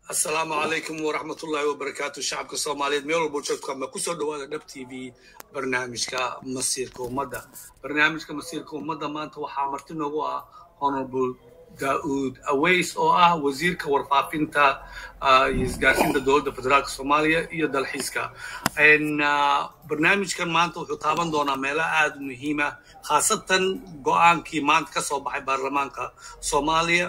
asalaamu calaykum waraxmatullaahi wabarakaatu shacabka soomaaliyeed meel walbo joogto ama kusoo dhawaada dhab t v barnaamijka masiirka ummadda barnaamijka masiirka ummadda maanta waxaa marti noogu ah honorable daauud aways oo ah wasiirka warfaafinta iyo isgaarsiinta dowladda federaalka soomaaliya iyo dalxiiska barnaamijkan maanta wuxuu taaban doonaa meelo aada u muhiima khaasatan go-aankii maanta ka soo baxay baarlamaanka soomaaliya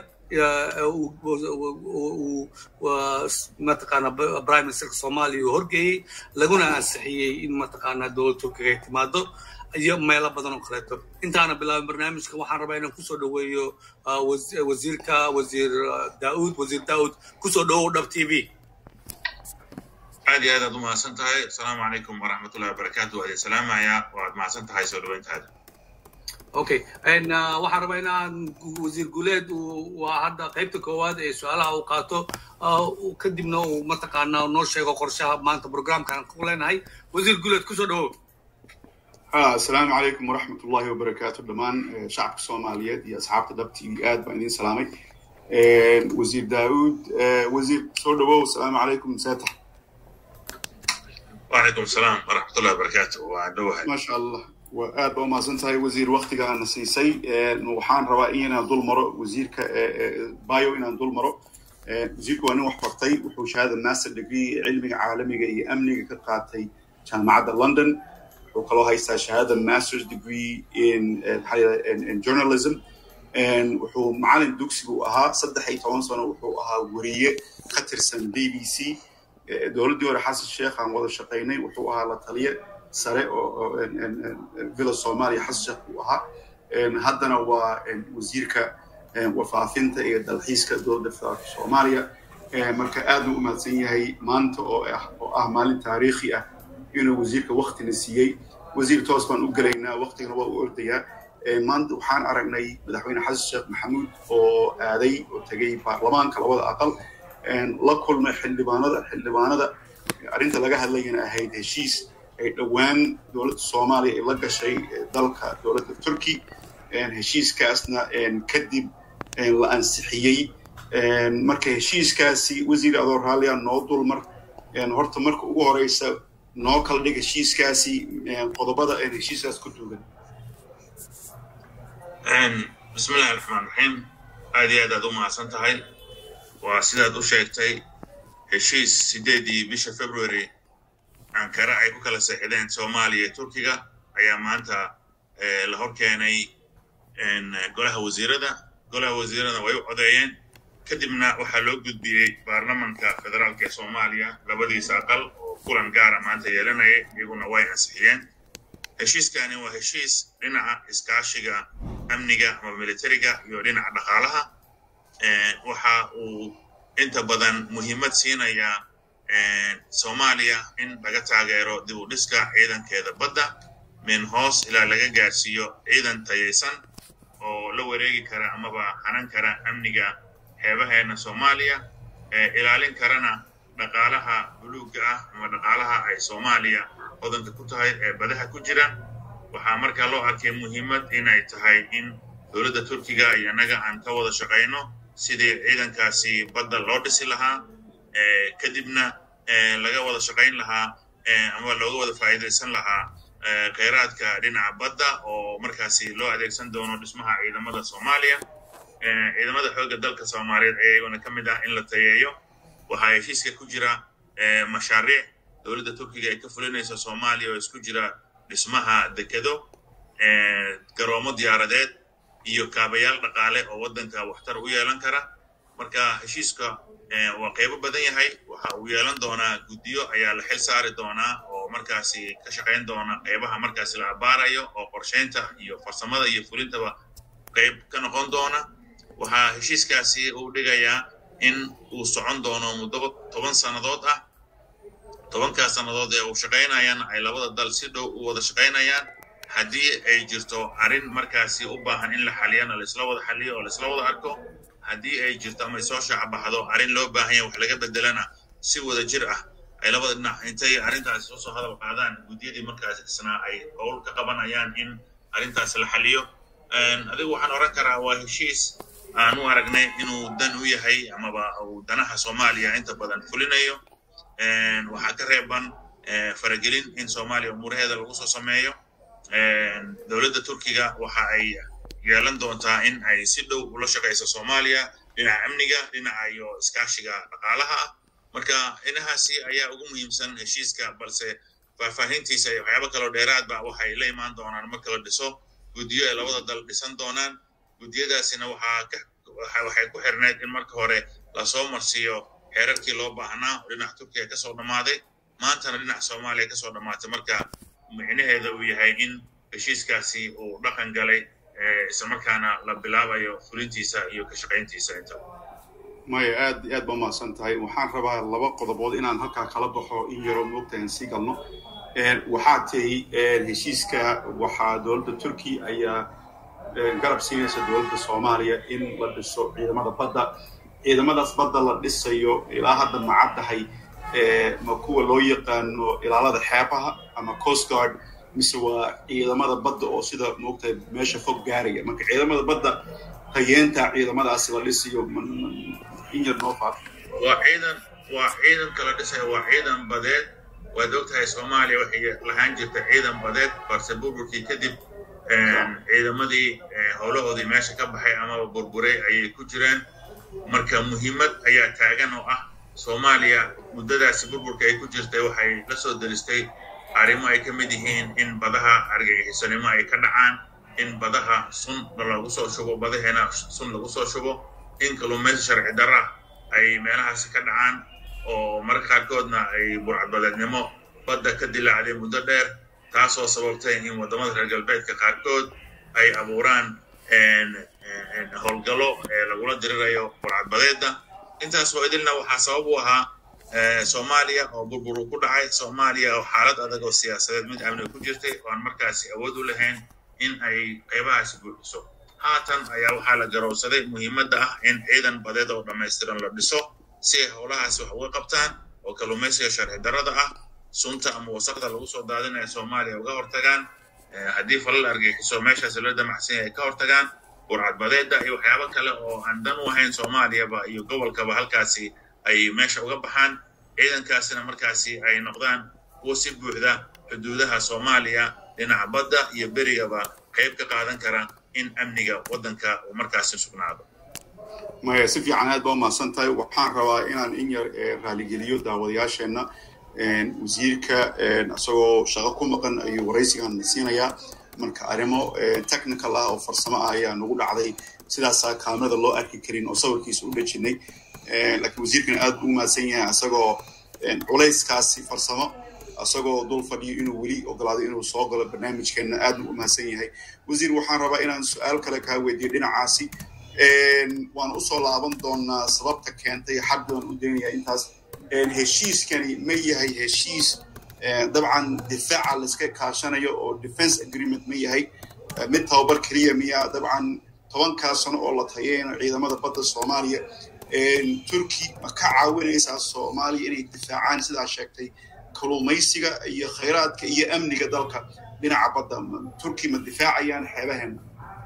mataqaana prime ministerka soomaaliya uu horgeeyey laguna ansixiyey in mataqaana dowlad turkiga ay timaado iyo meelo badan oo kaleeto intaana bilaabin barnaamijka waxaan rabaa inaan kusoo dhaweeyo wasiirka wasiir daauud wasiir daauud kusoo dhawow dhab t v aad iyo aad aad u mahadsan tahay asalaamu calaykum waraxmatullahi wabarakaatu waa idin salaamayaa waad mahadsan tahay soo dhaweyntaada okay waxaan rabaa inaan wasiir guuleed waa hadda qaybta koowaad ee su-aalaha uu qaato kadibna uu mataqaana noo sheego qorshaha maanta programkan ku leenahay wasiir guuleed kusoo dhawow asalaamu calaykum waraxmat ullahi wabarakaatu dhammaan shacabka soomaaliyeed iyo asxaabta dhab t v aad baan idin salaamay wasiir daauud wasiir soo dhawow asalaamu calaykum seeta وعليكم السلام ورحمة الله وبركاته وعدوها ما شاء الله aad baa umahadsan tahay wasiir waktigaana siisay waxaan rabaa inaan dul maro wasiirka bio inaan dul maro wasiirku waa nin wax bartay wuxuu shahaada master degree cilmiga caalamiga iyo amniga ka qaatay jaamacadda london wuxuu kaloo haystaa shahaada masters degree in in journalism wuxuu macalin dugsiga u ahaa saddex iyo toban sano wuxuu ahaa weriye ka tirsan b b c dowladdii hore xasan sheekh aan wada shaqaynay wuxuu ahaa la taliye sare oo villa soomaaliya xasan sheekh uu ahaa haddana waa wasiirka warfaafinta iyo dalxiiska dowladda federaalka soomaaliya marka aad buu u mahadsan yahay maanta oo ah oo ah maalin taariikhi ah inuu wasiirka waktina siiyey wasiir toos baan u gelaynaa waktigana waa u ordayaa maanta waxaan aragnay madaxweyne xasan sheekh maxamuud oo aaday oo tegay baarlamaanka labada aqal la kulmay xildhibaanada xildhibaanada arrinta laga hadlayana ahayd heshiis ay dhowaan dowladda soomaaliya ay la gashay dalka dowladda turkey heshiiskaasna kadib la ansixiyey marka heshiiskaasi wasiir adoo raalliya noo dulmar horta marka ugu horeysa noo kala dhig heshiiskaasi qodobada heshiiskaas ku duugan bismi illahi raxmaan raxiim aad iyo aad aad u mahadsan tahay waa sidaad u sheegtay heshiis sideedii bisha february ankara ay ku kala seexdeen soomaaliya iyo turkiga ayaa maanta la hor keenay golaha wasiirada golaha wasiirada way u codeeyeen kadibna waxaa loo gudbiyey baarlamanka federaalka ee soomaaliya labadiisa aqal oo kulan gaara maanta yeelanaya iyaguna way ansixiyeen heshiiskani waa heshiis dhinaca iskaashiga amniga ama militariga iyo dhinaca dhaqaalaha waxa uu inta badan muhiimad siinayaa soomaaliya in laga taageero dib u dhiska ciidankeeda badda min hoos ilaa laga gaarsiiyo ciidan tayaysan oo la wareegi kara amaba hanan kara amniga xeebaheena soomaaliya ilaalin karana dhaqaalaha buluugga ah ama dhaqaalaha ay soomaaliya hodanka ku tahay ee badaha ku jira waxaa markaa loo arkay muhiimad inay tahay in dowladda turkiga iyo annaga aan ka wada shaqayno sidii ciidankaasi badda loo dhisi lahaa kadibna laga wada shaqayn lahaa ama looga wada faa'iidaysan lahaa kheyraadka dhinaca badda oo markaasi loo adeegsan doono dhismaha ciidamada soomaaliya ciidamada xoogga dalka soomaaliyeed ayaguna ka mid ah in la tayeeyo waxaa heshiiska ku jira mashaariic dowladda turkiga ay ka fulinayso soomaaliya oo isku jira dhismaha dekedo garoomo diyaaradeed iyo kaabayaal dhaqaale oo waddanka waxtar u yeelan kara marka heshiiska waa qaybo badan yahay waxa uu yeelan doonaa guddiyo ayaa la xil saari doonaa oo markaasi ka shaqayn doona qaybaha markaasi la abaarayo oo qorshaynta iyo farsamada iyo fulintaba qayb ka noqon doona waxaa heshiiskaasi uu dhigayaa in uu socon doono muddo toban sannadood ah tobankaas sannadood ee uu shaqaynayana ay labada dal si dhow u wada shaqaynayaan haddii ay jirto arrin markaasi u baahan in la xaliyana laisla wada xaliyo oo laisla wada arko haddii ay jirto ama soo shacbaxdo arrin loo baahan yahay wax laga bedelana si wada jir ah ay labada dhinac intay arrintaasi soo soo hadal qaadaan guddiyadii markaasi isnaa ay howl ka qabanayaan in arrintaas la xaliyo adigu waxaan oran karaa waa heshiis aan u aragnay inuu dan u yahay amaba uu danaha soomaaliya inta badan fulinayo waxaa ka reeban faragelin in soomaaliya umuuraheeda lagu soo sameeyo dowladda turkiga waxa ay yeelan doontaa in ay si dhow ula shaqayso soomaaliya dhinaca amniga dhinaca iyo iskaashiga dhaqaalaha ah marka inahaasi ayaa ugu muhiimsan heshiiska balse faahfaahintiisa iyo waxyaabo kaloo dheeraadba waxay la imaan doonaan marka la dhiso guddiyo ay labada dal dhisan doonaan guddiyadaasina waxaa waxay ku xirneyd in marka hore lasoo marsiiyo xeerarkii loo baahnaa oo dhinaca turkiga kasoo dhammaaday maantana dhinaca soomaaliya kasoo dhammaatay marka micnaheeda uu yahay in heshiiskaasi uu dhaqan galay islamarkaana la bilaabayo fulintiisa iyo ka shaqayntiisa inta maya aad aad ba mahadsan tahay waxaan rabaa laba qodobood inaan halkaa kala baxo in yaroo moogta aan sii galno waxaa tahi heshiiska waxaa dowladda turkiya ayaa garab siinaysa dowladda soomaaliya in la dhiso ciidamada badda ciidamadaas badda la dhisayo ilaa hadda macaddahay ma kuwa loo yaqaano ilaalada xeebaha ama coast guard mise waa ciidamada badda oo sida moogtahay meesha fog gaaraya marka ciidamada badda hayeenta ciidamadaasi la dhisayo in yar noo faaf waa ciidan waa ciidan kala dhisaya waa ciidan badeed waad ogtahay soomaaliya waxay lahaan jirta ciidan badeed balse burburkii kadib ciidamadii howlahoodii meesha ka baxay amaba burburay ayay ku jireen marka muhiimad ayaa taagan oo ah soomaaliya muddadaasi burburka ay ku jirtay waxay la soo delistay arrimo ay ka mid yihiin in badaha argagixisanimo ay ka dhacaan in badaha sun lagu soo shubo badaheena sun lagu soo shubo in kalluumaysi sharci darra ay meelahaasi ka dhacaan oo mararka qaarkoodna ay burcadbadeednimo badda ka dilaacday muddo dheer taasoo sababtay in waddamada reer galbeedka qaarkood ay abuuraan howlgallo ee lagula dirirayo burcadbadeedda intaas oo idilna waxaa sabab u ahaa soomaaliya oo burbur uu ku dhacay soomaaliya oo xaalad adag oo siyaasadeed mid amni ku jirtay oo aan markaasi awood u lahayn in ay qaybahaasi buuxiso haatan ayaa waxaa la garowsaday muhiimadda ah in ciidan badeed oo dhammaystiran la dhiso si ay howlahaasi wax uga qabtaan oo kalluumaysiga sharci darrada ah sunta ama wasaqda lagu soo daadinaya soomaaliya uga hortagaan haddii falal argagixiso meeshaasi la damacsan yahay ka hortagaan burcadbadeedda iyo waxyaabo kale oo aan dan u ahayn soomaaliyaba iyo gobolkaba halkaasi ay meesha uga baxaan ciidankaasina markaasi ay noqdaan kuwa si buuxda xuduudaha soomaaliya dhinaca badda iyo berigaba qayb ka qaadan kara in amniga waddanka uu markaasi sugnaado maya si fiican aad baa umahadsan tahay waxaan rabaa inaan in yar raaligeliyo daawadayaasheenna wasiirka isagoo shaqo ku maqan ayuu waraysigan siinayaa marka arrimo technical ah oo farsamo ah ayaa nagu dhacday sidaasaa kaamirada loo arki karin oo sawirkiisa u dhejinay laakiin wasiirkan aad u mahadsan yahay isagoo culayskaasi farsamo isagoo dul fadhiyo inuu weli ogolaado inuu soo galo barnaamijkeenna aad u mahadsan yahay wasiir waxaan rabaa inaan su-aal kale kaa weydiyo dhinacaasi waan usoo laaban doonaa sababta keentay xad baan u daynayaa intaas heshiiskani ma yahay heshiis dabcan difaaca laiska kaashanayo oo defense agreement ma yahay mid tababar keliya miya dabcan tobankaa sano oo la tayeyno ciidamada badda soomaaliya turki ma ka caawinaysaa soomaaliya inay difaacaan sidaa sheegtay kalluumaysiga iyo khayraadka iyo amniga dalka dhinaca badda turki ma difaacayaan xeebaheena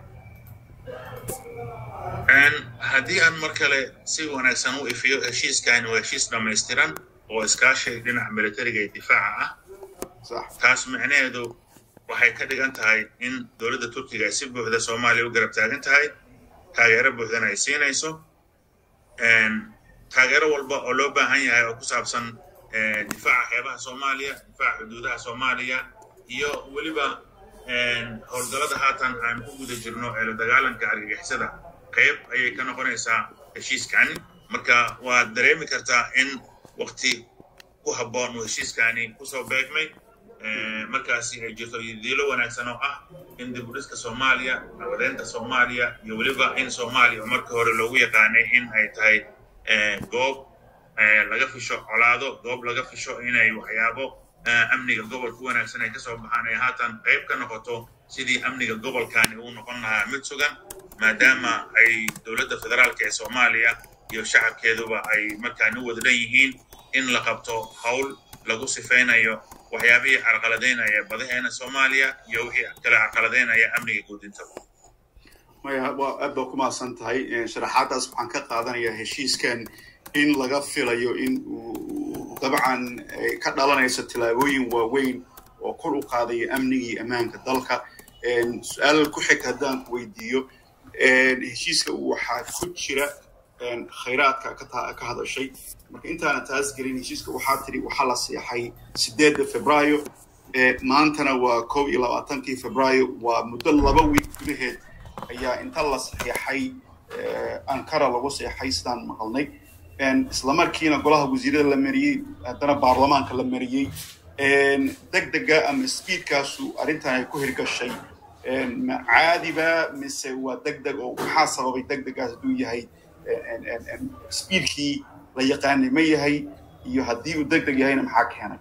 haddii aan mar kale si wanaagsan u ifiyo heshiiskani waa heshiis dhammaystiran oo iskaashi dhinaca militariga iyo difaaca ah taas micnaheedu waxay ka dhigan tahay in dowladda turkiga ay si buuxda soomaaliya u garab taagan tahay taageero buuxdana ay siinayso taageero walba oo loo baahan yahay oo ku saabsan difaaca xeebaha soomaaliya difaaca xuduudaha soomaaliya iyo weliba howlgallada haatan aan ku guda jirno ee la dagaalanka argagixisada qayb ayay ka noqonaysaa heshiiskani marka waad dareemi kartaa in wakti ku habboon uu heshiiskani kusoo beegmay markaasi ay jirto diilo wanaagsan oo ah in dib u dhiska soomaaliya nabadeynta soomaaliya iyo weliba in soomaaliya oo markii hore loogu yaqaanay in ay tahay goob laga fisho colaado goob laga fisho inay waxyaabo amniga gobolka wanaagsan ay kasoo baxaan ay haatan qayb ka noqoto sidii amniga gobolkani uu noqon lahaa mid sugan maadaama ay dowladda federaalka ee soomaaliya iyo shacabkeeduba ay markaani u wadadan yihiin in la qabto howl lagu sifaynayo waxyaabihii carqaladaynaya badaheena soomaaliya iyo wixii kale carqaladaynaya amniga guudintaba maya waa aad baa ku mahadsan tahay sharaxaadaas waxaan ka qaadanayaa heshiiskan in laga filayo in uu dabcan ka dhalanayso tillaabooyin waaweyn oo kor u qaadaya amnigii ammaanka dalka su-aal ku xig haddaan ku weydiiyo heshiiska waxaa ku jira khayraadka ka hadashay marka intaana taas gelin heshiiska waxaa tiri waxaa la seexay sideedda febraayo maantana waa kow iyo labaatankii febraayo waa muddo laba wiig gudaheed ayaa inta la saxiixay ankara lagu seexay sidaan maqalnay islamarkiina golaha wasiirada la mariyey haddana baarlamaanka la mariyey deg dega ama speedkaasu arrintan ay ku hirgashay ma caadiba mise waa deg deg oo maxaa sababay deg degaas hadduu yahay speedkii la yaqaanay ma yahay iyo haddii uu deg deg yahayna maxaa keenay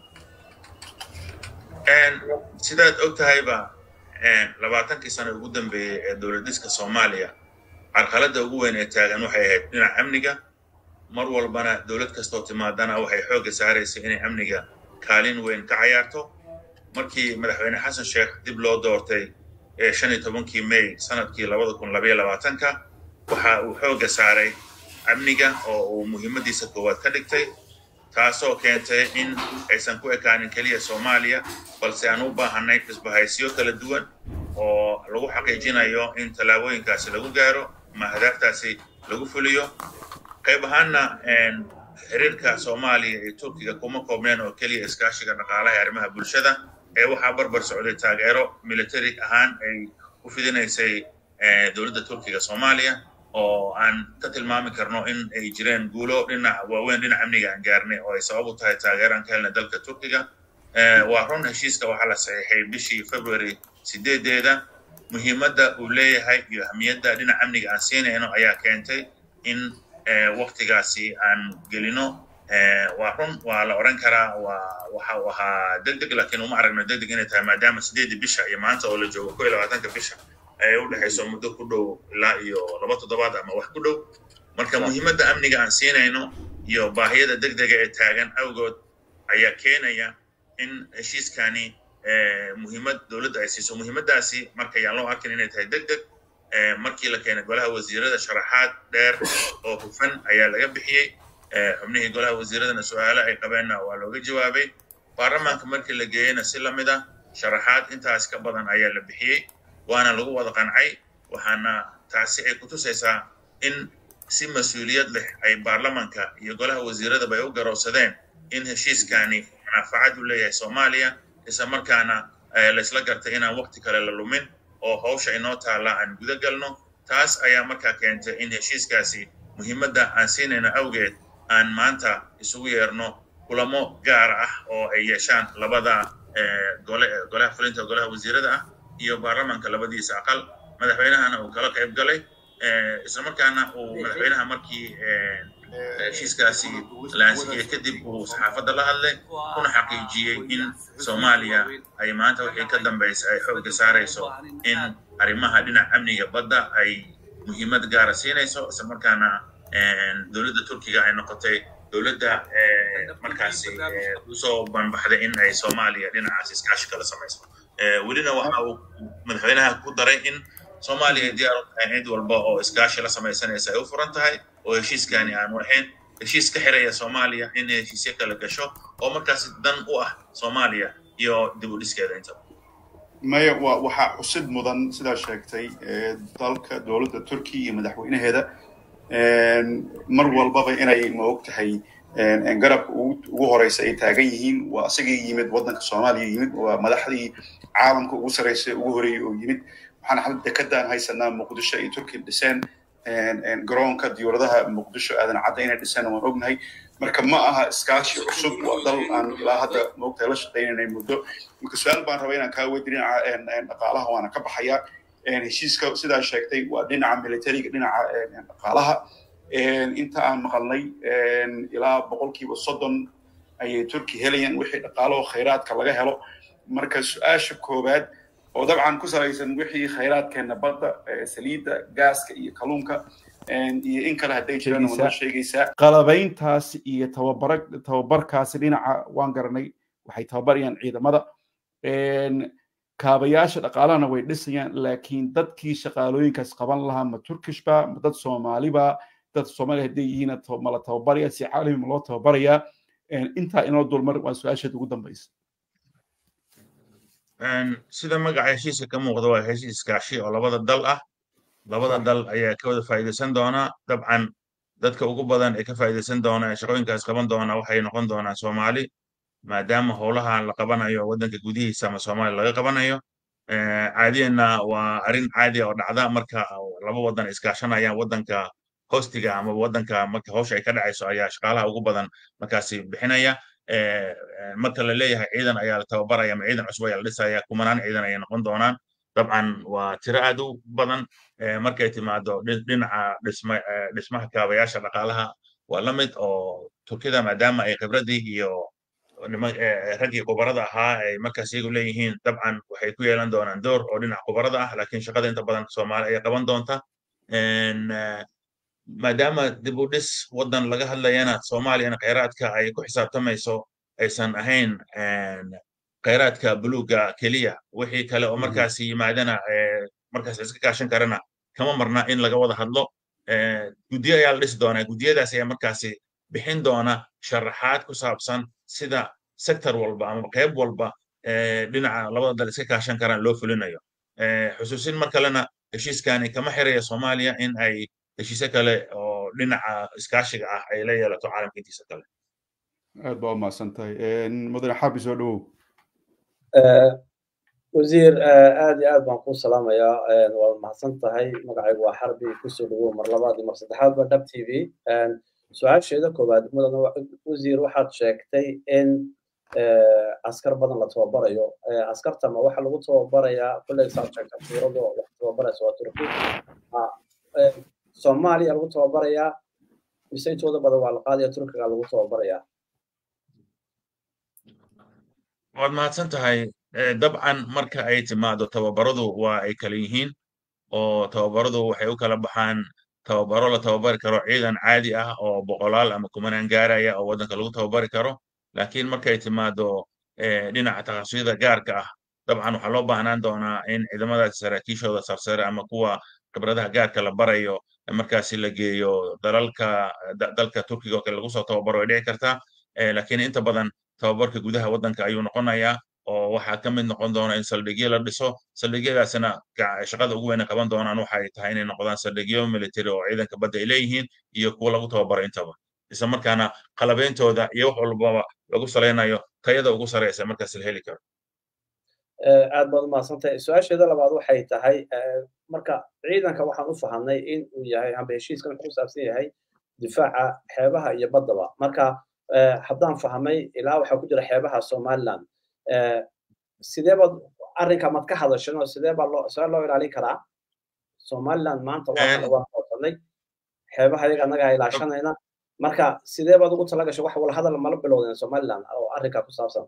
sidaad og tahayba labaatankii sano ugu dambeeyey ee dowladiska soomaaliya carqaladda ugu weyn ee taagan waxay ahayd dhinaca amniga mar walbana dowlad kastoo timaadana waxay xoogga saaraysay inay amniga kaalin weyn ka cayaarto markii madaxweyne xasan sheekh dib loo doortay ee shan iyo tobankii may sanadkii labada kun labaiyo labaatanka waxa uu xoogga saaray amniga oo uu muhiimadiisa koowaad ka dhigtay taasoo keentay in aysan ku ekaanin keliya soomaaliya balse aan u baahanay isbahaysiyo kala duwan oo lagu xaqiijinayo in tallaabooyinkaasi lagu gaaro ama hadaaftaasi lagu fuliyo qayb ahaanna xiriirka soomaaliya iyo turkiga kuma koobneen oo keliya iskaashiga dhaqaalaha ee arrimaha bulshada ee waxaa barbar socday taageero military ahaan ay u fidinaysay dowladda turkiga soomaaliya oo aan ka tilmaami karno in ay jireen guulo dhinac waaweyn dhinac amniga aan gaarnay oo ay sabab u tahay taageeraan ka helnay dalka turkiga waa run heshiiska waxaa la saxiixay bishii february sideedeeda muhiimadda uu leeyahay iyo ahmiyadda dhinac amniga aan siinayno ayaa keentay in waktigaasi aan gelino waa run waa la oran karaa waa waxa uu ahaa deg deg laakiin uma aragno deg deg inay tahay maadaama sideedii bisha iyo maanta oo la joogo ko iyo labaatanka bisha ay u dhexayso muddo ku dhow ilaa iyo laba toddobaad ama wax ku dhow marka muhiimadda amniga aan siinayno iyo baahiyada deg dega ee taagan awgood ayaa keenaya in heshiiskani muhiimad dowladda ay siiso muhiimaddaasi marka yaan loo arkin inay tahay deg deg markii la keenay golaha wasiirada sharaxaad dheer oo hufan ayaa laga bixiyey xubnihii golaha wasiiradana su-aalo ay qabeenna waa looga jawaabay baarlamaanka markii la geeyeyna si lamid ah sharaxaad intaas ka badan ayaa la bixiyey waana lagu wada qancay waxaana taasi ay kutusaysaa in si mas-uuliyad leh ay baarlamanka iyo golaha wasiiradaba ay u garowsadeen in heshiiskani manafacad u leeyahay soomaaliya isla markaana laysla gartay inaan wakti kale la lumin oo hawsha inoo taalla aan guda galno taas ayaa markaa keentay in heshiiskaasi muhiimadda aan siinayno awgeed aan maanta isugu yeerno kulamo gaar ah oo ay yeeshaan labada gole golaha fulinta golaha wasiirada ah iyo baarlamanka labadiisa aqal madaxweynahana uu kala qayb galay isla markaana uu madaxweynaha markii heshiiskaasi la ansixiyey kadib uu saxaafadda la hadlay kuna xaqiijiyey in soomaaliya ay maanta wixii ka dambaysa ay xoogga saarayso in arrimaha dhinaca amniga badda ay muhiimad gaara siinayso isla markaana dowladda turkiga ay noqotay dowladda markaasi usoo banbaxday in ay soomaaliya dhinacaas iskaashi kala samayso welina waxa uu madaxweynaha ku daray in soomaaliya ay diyaar u tahay cid walba oo iskaashi la samaysanaysa ay u furan tahay oo heshiiskani aanu ahayn heshiis ka xiraya soomaaliya in heshiisyo kala gasho oo markaasi dan u ah soomaaliya iyo dib u dhiskeeda intaba maya wa waxaa xusid mudan sidaa sheegtay dalka dowladda turkiya iyo madaxweynaheeda mar walbaba inay ma og tahay garabka ugu horeysa ay taagan yihiin waa asagii yimid waddanka soomaaliya yimid waa madaxdii caalamka ugu sareysa ugu horeeyey oo yimid waxaan xal dekedaan haysanaa muqdisho ay turkiya dhiseen garoonka diyuuradaha muqdisho aadan cadda inay dhiseen waan ognahay marka ma aha iskaashi cusub waa dal aan ilaa hadda maogtahay la shaqaynaynay muddo marka su-aal baan rabaa inaan kaa weydi dhinaca dhaqaalaha waana ka baxayaa heshiiska sidaa sheegtay waa dhinaca militariga dhinaca dhaqaalaha inta aan maqalnay ilaa boqolkiiba soddon ayay turki helayaan wixii dhaqaalaho khayraadka laga helo marka su-aasha koowaad oo dabcan ku salaysan wixii khayraadkeena badda saliidda gaaska iyo kalluunka iyo in kale hadday jiraan waa noo sheegaysaa qalabayntaasi iyo tababara tababarkaasi dhinaca waan garanay waxay tababarayaan ciidamada kaabayaasha dhaqaalahana way dhisayaan laakiin dadkii shaqaalooyinkaas qaban lahaa ma turkishba ma dad soomaaliba dad soomaaliya hadday yihiin ma la tababaraya si caalami ma loo tababarayaa intaa inoo dulmar waa su-aasheed ugu dambaysa sida magaca heshiiska ka muuqda waa heshiis iskaashi oo labada dal ah labada dal ayaa ka wada faa'iidaysan doona dabcan dadka ugu badan ee ka faa'iidaysan doona ee shaqooyinkaas qaban doona waxay noqon doonaan soomaali maadaama howlaha la qabanayo waddanka gudihiisa ama soomaaliya laga qabanayo caadiyanna waa arrin caadi oo dhacda marka laba waddan iskaashanayaan waddanka hostiga ama waddanka marka hawsha ay ka dhacayso ayaa shaqaalaha ugu badan markaasi bixinaya marka la leeyahay ciidan ayaa la tababaraya ama ciidan cusub ayaa la dhisaya kumanaan ciidan ayay noqon doonaan dabcan waa tiro aad u badan markay timaado dhinaca dhismaha kaabayaasha dhaqaalaha waa la mid oo turkida maadaama ay khibraddii iyo raggii khubarada ahaa ay markaas iyagu leeyihiin dabcan waxay ku yeelan doonaan door oo dhinaca khubarada ah laakiin shaqada inta badan soomaali ayay qaban doonta maadaama dib u dhis waddan laga hadlayana soomaaliyana khayraadka ay ku xisaabtamayso aysan ahayn khayraadka buluugga keliya wixii kale oo markaasi yimaadana markaas iska kaashan karana kama marna in laga wada hadlo guddiyo ayaa la dhisi doonaa guddiyadaas ayaa markaasi bixin doona sharaxaad ku saabsan sida sector walba ama qayb walba dhinaca labada dal iska kaashan karaan loo fulinayo xusuusin mar kalena heshiiskani kama xiraya soomaaliya in ay heshiisyo kale oo dhinaca iskaashiga ah ay la yeelato caalamka intiisa kale aad baa u mahadsan tahay mudane xaabi soo dhowow wasiir aad iyo aad baan kuu salaamayaa waad mahadsan tahay magacaygu waa xarbi kusoo dhawow mar labaad iyo mar saddexaadba dhab t v su-aasheeda koowaad mudane wasiir waxaad sheegtay in askar badan la tababarayo askartama waxa lagu tababarayaa kulley saad sheegta suurado wax tababaraysa waa turki soomaaliya lagu tababarayaa mise intooda badan waa la qaadaya turkiga lagu tababarayaa waad mahadsan tahay dabcan marka ay timaado tababaradu waa ay kala yihiin oo tababaradu waxay u kala baxaan tababaro la tababari karo ciidan caadi ah oo boqolaal ama kumanaan gaaraya oo waddanka lagu tababari karo laakiin markay timaado dhinaca takhasusiyada gaarka ah dabcan waxaa loo baahnaan doonaa in ciidamadaasi saraakiishooda sarsare ama kuwa khibradaha gaarka la barayo markaasi la geeyo dalalka dalka turkiga oo kale lagu soo tababaro ay dhici kartaa laakiin inta badan tababarka gudaha waddanka ayuu noqonayaa oo waxaa ka mid noqon doona in saldhigyo la dhiso saldhigyadaasina shaqada ugu weyn ay qaban doonaan waxay tahay inay noqdaan saldhigyo military oo ciidanka badda ay leeyihiin iyo kuwa lagu tababaro intaba isla markaana qalabeyntooda iyo wax walbaba lagu salaynayo tayada ugu sareysa markaas la heli karo aad baad umahadsantahay su-aasheeda labaad waxay tahay marka ciidanka waxaan u fahamnay in uu yahay amba heshiiskan wuxuu ku saabsan yahay difaaca xeebaha iyo baddaba marka haddaan fahmay ilaa waxaa ku jira xeebaha somaliland sidee baad arrinka mad ka hadashan oo sidee baa loo sidee loo ilaalin karaa somaliland maanta waa qoosanay xeebaha iyaga annaga ilaashanayna marka sidee baad ugu talagashay wax wala hadal mala bilowdeen somaliland oo arrinka ku saabsan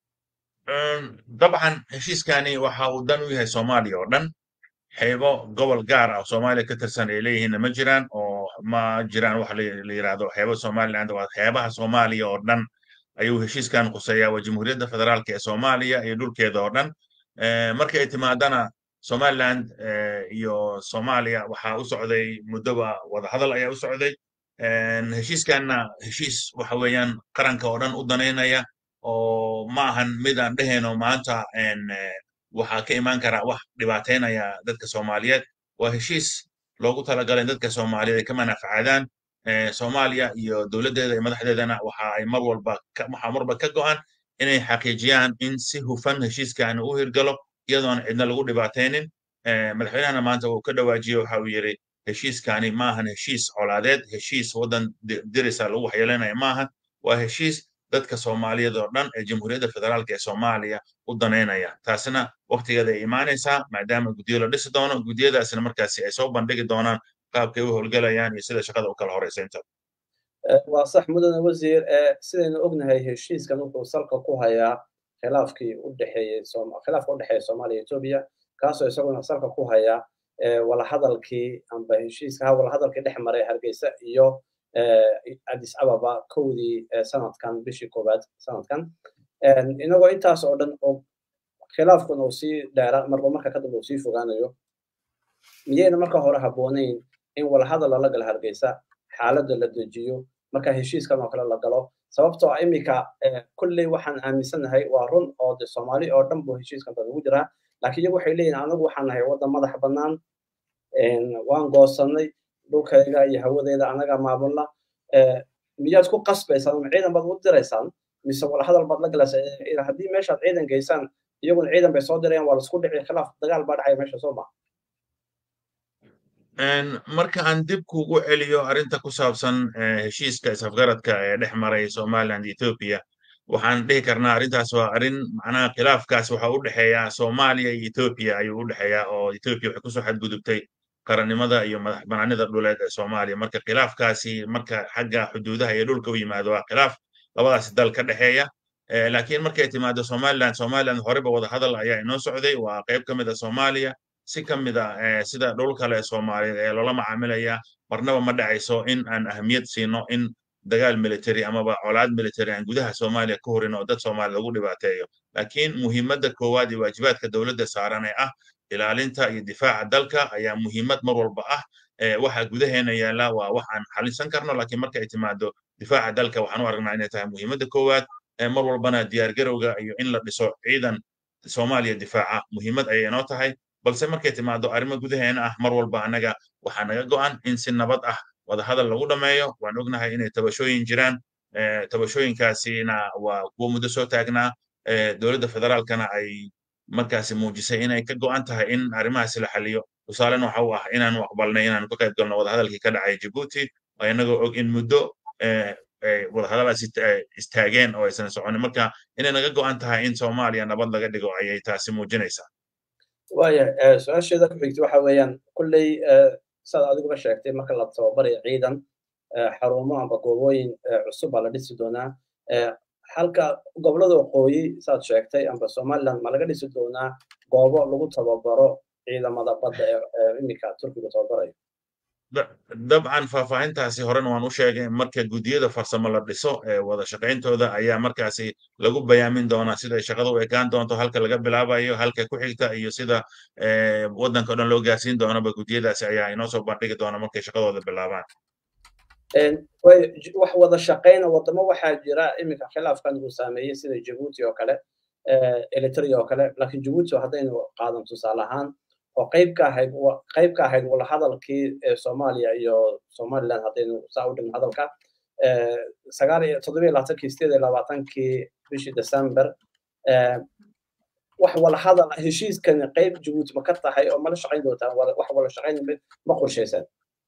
dabcan heshiiskani waxa uu dan u yahay soomaaliya oo dhan xeebo gobol gaar ah oo soomaaliya ka tirsan ay leeyihiinna ma jiraan oo ma jiraan wax la yidhaahdo xeebo somaliland waa xeebaha soomaaliya oo dhan ayuu heshiiskan khuseeyaa waa jamhuuriyadda federaalka ee soomaaliya iyo dhulkeeda oo dhan markii ay timaadana somaliland iyo soomaaliya waxaa u socday muddoba wadahadal ayaa u socday heshiiskanna heshiis waxa weeyaan qaranka oo dhan u danaynaya oo ma ahan mid aan dhehayno maanta waxaa ka imaan karaa wax dhibaateynaya dadka soomaaliyeed waa heshiis loogu talagalay in dadka soomaaliyeed ay ka manaafacaadaan soomaaliya iyo dowladdeeda iyo madaxdeedana waxa ay mar walba waxaa marba ka go'an inay xaqiijiyaan in si hufan heshiiskani u hirgalo iyadoon cidna lagu dhibaataynin madaxweynahana maanta uu ka dhawaajiyey waxa uu yidhi heshiiskani maahan heshiis colaadeed heshiis waddan dirisa lagu waxyeelanaya maahan waa heshiis dadka soomaaliyeed oo dhan ee jamhuuriyadda federaalka ee soomaaliya u danaynaya taasina waktigeeda ay imaanaysaa maadaama guddiyo la dhisi doono guddiyadaasina markaasi ay soo bandhigi doonaan qaabkay u howlgelayaan iyo sida shaqada u kala horeysaynta waa sax mudane wasiir sidaynu ognahay heshiiskan wuxuu salka ku hayaa khilaafkii u dhexeeyey khilaafka u dhexeeya soomaaliya etoobiya kaasoo isaguna salka ku haya walahadalkii amba heshiiska ha walahadalkii dhex maray hargeysa iyo addis ababa kowdii sanadkan bishii koowaad sanadkan inagoo intaas oo dhan og khilaafkuna uu sii dheera marba marka kadib uu sii fogaanayo miyayna marka hore habboonayn in walahadal lala gala hargeysa xaaladda la dejiyo marka heshiiskan oo kale la galo sababtoo ah iminka kulley waxaan aaminsanahay waa run oo de soomaali oo dhan buu heshiiskan dad ugu jiraa laakiin iyagu waxay leeyihin anagu waxaan nahay waddan madax bannaan waan goosanay dhulkayga iyo hawadeyda anaga maamulna miyaad ku qasbaysaan ama ciidan baad u diraysaan mise walahadal baad la galaysaa haddii meeshaad ciidan geysaan iyaguna ciidan bay soo dirayaan waa laisku dhici khilaaf dagaal baa dhacaya meesha soo maa marka aan dib kugu celiyo arrinta ku saabsan heshiiska isafgaradka ee dhex maray somaliland ethiopia waxaan dhihi karnaa arrintaas waa arrin macnaha khilaafkaas waxa u dhexeeya soomaaliya iyo ethiopia ayuu u dhexeeyaa oo ethiopia waxay kusoo xadgudubtay qarannimada iyo madax banaanida dhuleed ee soomaaliya marka khilaafkaasi marka xagga xuduudaha iyo dhulka u yimaado waa khilaaf labadaasi dal ka dhexeeya laakiin markay timaado somaliland somaliland horeba wada hadal ayaa inoo socday waa qayb ka mid a soomaaliya si ka mid a sida dhul kale soomaaliyeed ee loola macaamilaya marnaba ma dhacayso in aan ahamiyad siino in dagaal military amaba colaad military aan gudaha soomaaliya ka horin oo dad soomaaliya lagu dhibaateeyo laakiin muhiimadda koowaad iyo waajibaadka dowladda saaran ee ah ilaalinta iyo difaaca dalka ayaa muhiimad mar walba ah waxa gudaheena yaalla waa wax aan xalinsan karno laakiin marka ay timaado difaaca dalka waxaan u aragnaa inay tahay muhiimadda koowaad mar walbana diyaargarowga iyo in la dhiso ciidan soomaaliya difaaca muhiimad ayay inoo tahay balse markay timaado arrimo gudaheena ah mar walba annaga waxaa naga go'an in si nabad ah wadahadal lagu dhammeeyo waan ognahay inay tabashooyin jiraan tabashooyinkaasina waa kuwo muddo soo taagnaa dowladda federaalkana ay markaasi muujisay inay ka go'an tahay in arrimahaasi la xaliyo tusaalena waxa u ah inaanu aqbalnay inaanu ka qayb galno wadahadalkii ka dhacay jabuuti inagoo og in muddo wadahadalaas istaageen oo aysan soconin marka inay naga go'an tahay in soomaaliya nabad laga dhigo ayay taasi muujinaysaa waaya su-aasheeda ku xigta waxa weeyaan kulley saad adiguba sheegtay marka la tababarayo ciidan xarumo amba goobooyin cusub baa la dhisi doonaa halka gobolada waqooyi saad sheegtay amba somaliland ma laga dhisi doonaa goobo lagu tababaro ciidamada badda ee iminka turkiga tababarayo dabcan faahfaahintaasi horena waan u sheegay marka guddiyada farsamo la dhiso ee wada shaqayntooda ayaa markaasi lagu bayaamin doonaa siday shaqada u ekaan doonto halka laga bilaabayo halka ku xigta iyo sida waddanka o dhan loo gaarsiin doonaba guddiyadaasi ayaa inoo soo bandhigi doona markay shaqadooda bilaabaan wax wada shaqayna wadamo waxaa jira iminka khilaafkan uu saameeyey sida jabuuti oo kale eritrea oo kale laakiin jabuuti haddaynu qaadan tusaale ahaan oo qayb ka ahayd qayb ka ahayd wala hadalkii soomaaliya iyo somaliland haddaynu saa u dhigno hadalka sagaal iyo toddobiyo labaatankii sideed iyo labaatankii bishii december wax wala hadal heshiiskani qayb jabuuti ma ka tahay oo mala shaqayn doontaan wax wala shaqayn ma qorshaysaan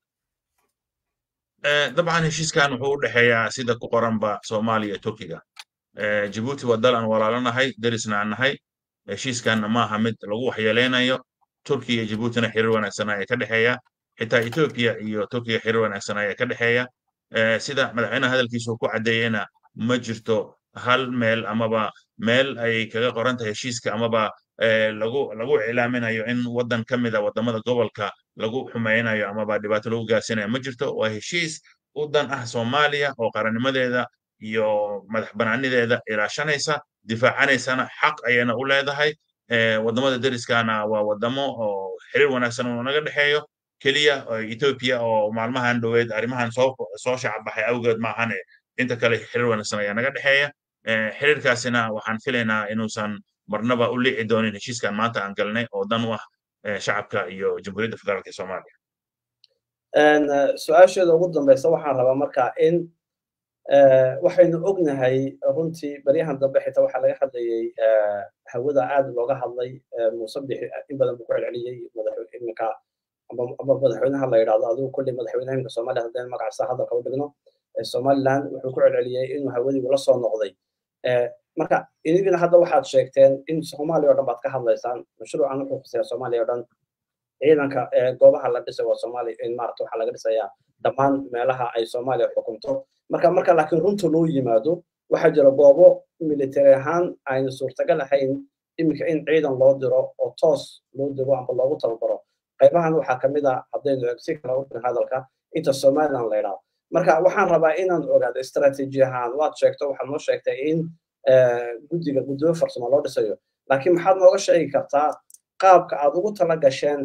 dabcan heshiiskan wuxuu u dhexeeyaa sida ku qoranba soomaaliya turkiga jabuuti waa dal aan walaalanahay derisna aan nahay heshiiskanna maaha mid lagu waxyeeleynayo turkiya iyo jabuutina xiriir wanaagsan ayaa ka dhexeeya xitaa etoobiya iyo turkiya xiriir wanaagsan ayaa ka dhexeeya sida madaxweynaha hadalkiisu ku caddeeyena ma jirto hal meel amaba meel ay kaga qoran tahay heshiiska amaba lagu lagu iclaaminayo in waddan ka mid a waddamada gobolka lagu xumeynayo amaba dhibaato lagu gaarsiinayo ma jirto waa heshiis u dan ah soomaaliya oo qarannimadeeda iyo madax banaanideeda ilaashanaysa difaacanaysana xaq ayayna u leedahay waddamada deriskana waa waddamo oo xiriir wanaagsan uu naga dhexeeyo keliya etoobiya oo maalmahan dhoweed arrimahan soo soo shacbaxay awgeed maahane inta kale xiriir wanaagsan ayaa naga dhexeeya xiriirkaasina waxaan filaynaa inuusan marnaba u liici doonin heshiiskan maanta aan galnay oo dan u ah shacabka iyo jamhuuriyadda federaalk ee soomaaliya su-aasheeda ugu dambeysa waxaan rabaa marka in waxaynu ognahay runtii baryahan dambe xitaa waxaa laga hadlayay hawada aad looga hadlay muuse bixi in badan buu ku celceliyey iminka ama madaxweynaha la yidhahdo adigu kulli madaxweynaha iminka soomaaliya haddaynu magacaasa hadalka u dhigno somaliland wuxuu ku celceliyey inuu hawadii la soo noqday marka inigina hadda waxaad sheegteen in soomaaliya o dhan baad ka hadlaysaan mashruucan wuxuu khuseeya soomaaliya o dhan ciidanka goobaha la dhisay waa soomaaliya in maarata waxaa laga dhisayaa dhammaan meelaha ay soomaaliya xukunto marka marka laakiin runta loo yimaado waxaa jira goobo military ahaan ayna suurtagal ahayn iminka in ciidan loo diro oo toos loo diro amba loogu tababaro qaybahan waxaa kamid a haddaynu si kala u hadalka inta somaliland la yidhaahdo marka waxaan rabaa inaan ogaado istaraatiiji ahaan waad sheegto waxaad noo sheegtay in guddiga guddiyo farsamo loo dhisayo laakiin maxaad nooga sheegi kartaa qaabka aad ugu tala gasheen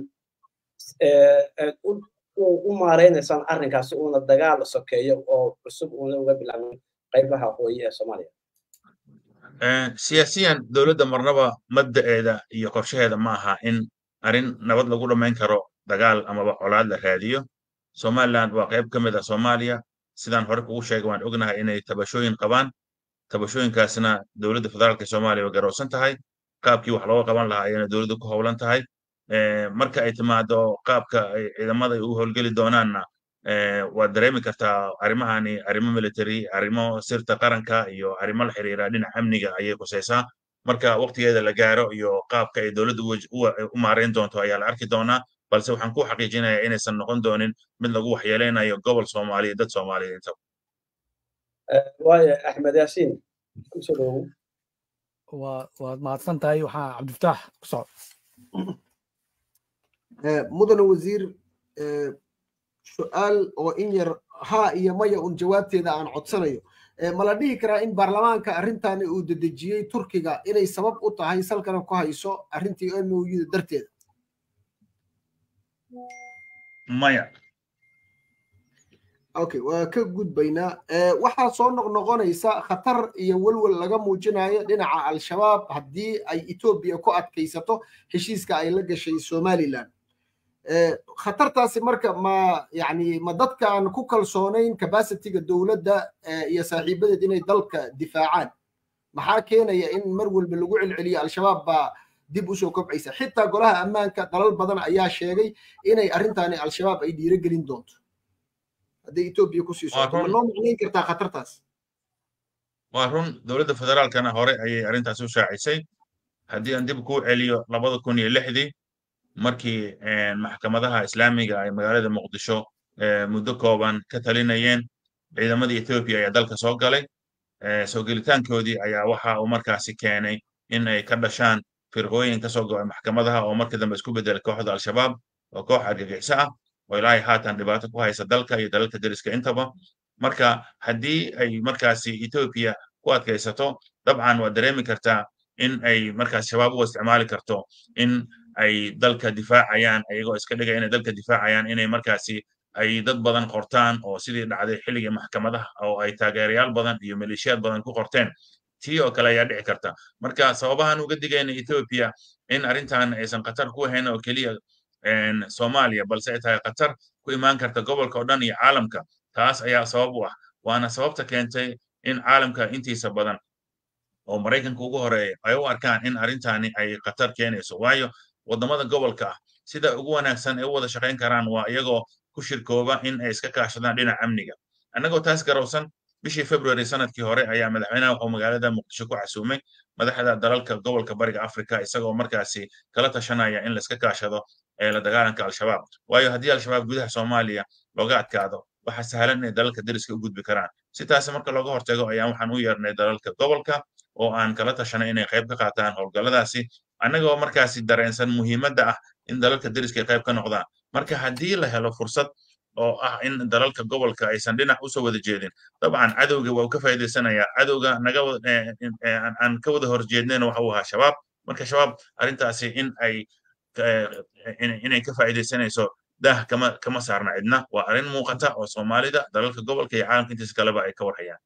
u maaraynaysaan arrinkaasi uuna dagaal sokeeyo oo cusub uuna uga bilaabin qaybaha waqooyi ee soomaaliya siyaasiyan dowladda marnaba mabda'eeda iyo qorshaheeda ma aha in arrin nabad lagu dhammayn karo dagaal amaba colaad la raadiyo somaliland waa qayb ka mid ah soomaaliya sidaan hore kugu sheegay waan ognahay inay tabashooyin qabaan tabashooyinkaasna dowladda federaalka soomaaliya way garowsan tahay qaabkii wax looga qaban lahaa ayana dowladda ku howlan tahay marka ay timaado qaabka ay ciidamada ay u howlgeli doonaanna waad dareemi kartaa arrimahani arrimo military arrimo sirta qaranka iyo arrimo la xiriira dhinaca amniga ayay khusaysaa marka waqtigeeda la gaaro iyo qaabka ay dowladda u maarayn doonto ayaa la arki doonaa balse waxaan ku xaqiijinayaa inaysan noqon doonin mid lagu waxyeeleynayo gobol soomaaliya dad soomaaliyeed intaba waayo axmed yaasiin kusoo dhowow waad mahadsan tahay waxaa cabdifataax ku soco mudane wasiir su-aal oo in yar haa iyo maya un jawaabteeda aan codsanayo ma la dhihi karaa in baarlamaanka arrintani uu dedejiyey turkiga inay sabab u tahay salkana ku hayso arrintii mouda darteeda maya okay waa ka gudbaynaa waxaa soo noqnoqonaysa khatar iyo welwel laga muujinayo dhinaca al-shabaab haddii ay etoobiya ku adkaysato heshiiska ay la gashay somaliland khatartaasi marka ma yani ma dadka aan ku kalsoonayn capacityga dowladda iyo saaxiibadeed inay dalka difaacaan maxaa keenaya in mar walba lagu celceliyo al-shabaab baa dib usoo kobcaysa xitaa golaha ammaanka dalal badan ayaa sheegay inay arrintani al-shabaab ay dhiirogelin doonto hadday etoobiya kusii socoto ma noo macnayn kartaa khatartaas waa run dowladda federaalkana hore ayay arrintaas u shaacisay haddii aan dib kuu celiyo labada kun iyo lixdii markii maxkamadaha islaamiga ay magaalada muqdisho muddo kooban ka talinayeen ciidamadii etoobiya ayaa dalka soo galay soo gelitaankoodii ayaa waxa uu markaasi keenay in ay ka dhashaan firqooyin ka soo go'ay maxkamadaha oo markii dambe isku beddelay kooxda al-shabaab oo koox argagixiso ah oo ilaahay haatan dhibaato ku haysa dalka iyo dalalka deriska intaba marka haddii ay markaasi etoobiya ku adkaysato dabcan waad dareemi kartaa in ay markaas shabaab uga isticmaali karto in ay dalka difaacayaan ayagoo iska dhigaya inay dalka difaacayaan inay markaasi ay dad badan qortaan oo sidii dhacday xilligii maxkamadaha oo ay taageerayaal badan iyo maleeshiyaad badan ku qorteen tii oo kale ayaa dhici karta marka sababahan uga digayna etoobiya in arrintan aysan khatar ku ahayn oo keliya soomaaliya balse ay tahay khatar ku imaan karta gobolka oo dhan iyo caalamka taas ayaa sabab u ah waana sababta keentay in caalamka intiisa badan oo maraykanka ugu horeeya ay u arkaan in arrintani ay khatar keenayso waayo waddamada gobolka ah sida ugu wanaagsan ay u wada shaqayn karaan waa iyagoo ku shirkooba in ay iska kaashadaan dhinaca amniga annagoo taas garowsan bishii february sanadkii hore ayaa madaxweynaha wuxuu magaalada muqdisho ku casuumay madaxda dalalka gobolka bariga afrika isagoo markaasi kala tashanaya in laiska kaashado ee la dagaalanka al-shabaab waayo haddii al-shabaab gudaha soomaaliya looga adkaado waxaa sahlan inay dalalka deriska u gudbi karaan si taasi marka looga hortago ayaan waxaan u yeernay dalalka gobolka oo aan kala tashanay inay qayb ka qaataan howlgalladaasi annagoo markaasi dareensan muhiimadda ah in dalalka deriska ay qayb ka noqdaan marka haddii la helo fursad oo ah in dalalka gobolka aysan dhinac usoo wada jeedin dabcan cadowga waa uu ka faa'iidaysanayaa cadowga naga aan ka wada horjeednayna waxa uu ahaa shabaab marka shabaab arrintaasi in ay inay ka faa'iidaysanayso daah kama kama saarna cidna waa arrin muuqata oo soomaalida dalalka gobolka iyo caalamka intiisa kaleba ay ka warhayaan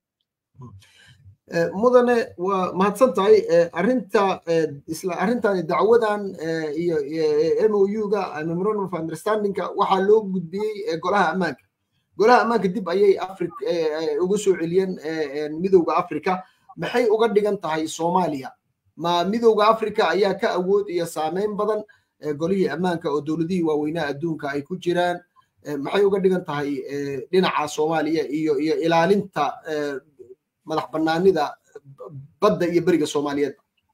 mudane waa mahadsan tahay arrinta isla arrintani dacwadan iyo mou-ga memorandum of understandingka waxaa loo gudbiyey golaha ammaanka golaha ammaanka dib ayay afri uga soo celiyeen midowda africa maxay uga dhigan tahay soomaaliya ma midowda africa ayaa ka awood iyo saameyn badan golihii ammaanka oo dowladihii waaweynaha adduunka ay ku jiraan maxay uga dhigan tahay dhinaca soomaaliya iyo iyo ilaalinta madax bannaanida badda iyo beriga soomaaliyeed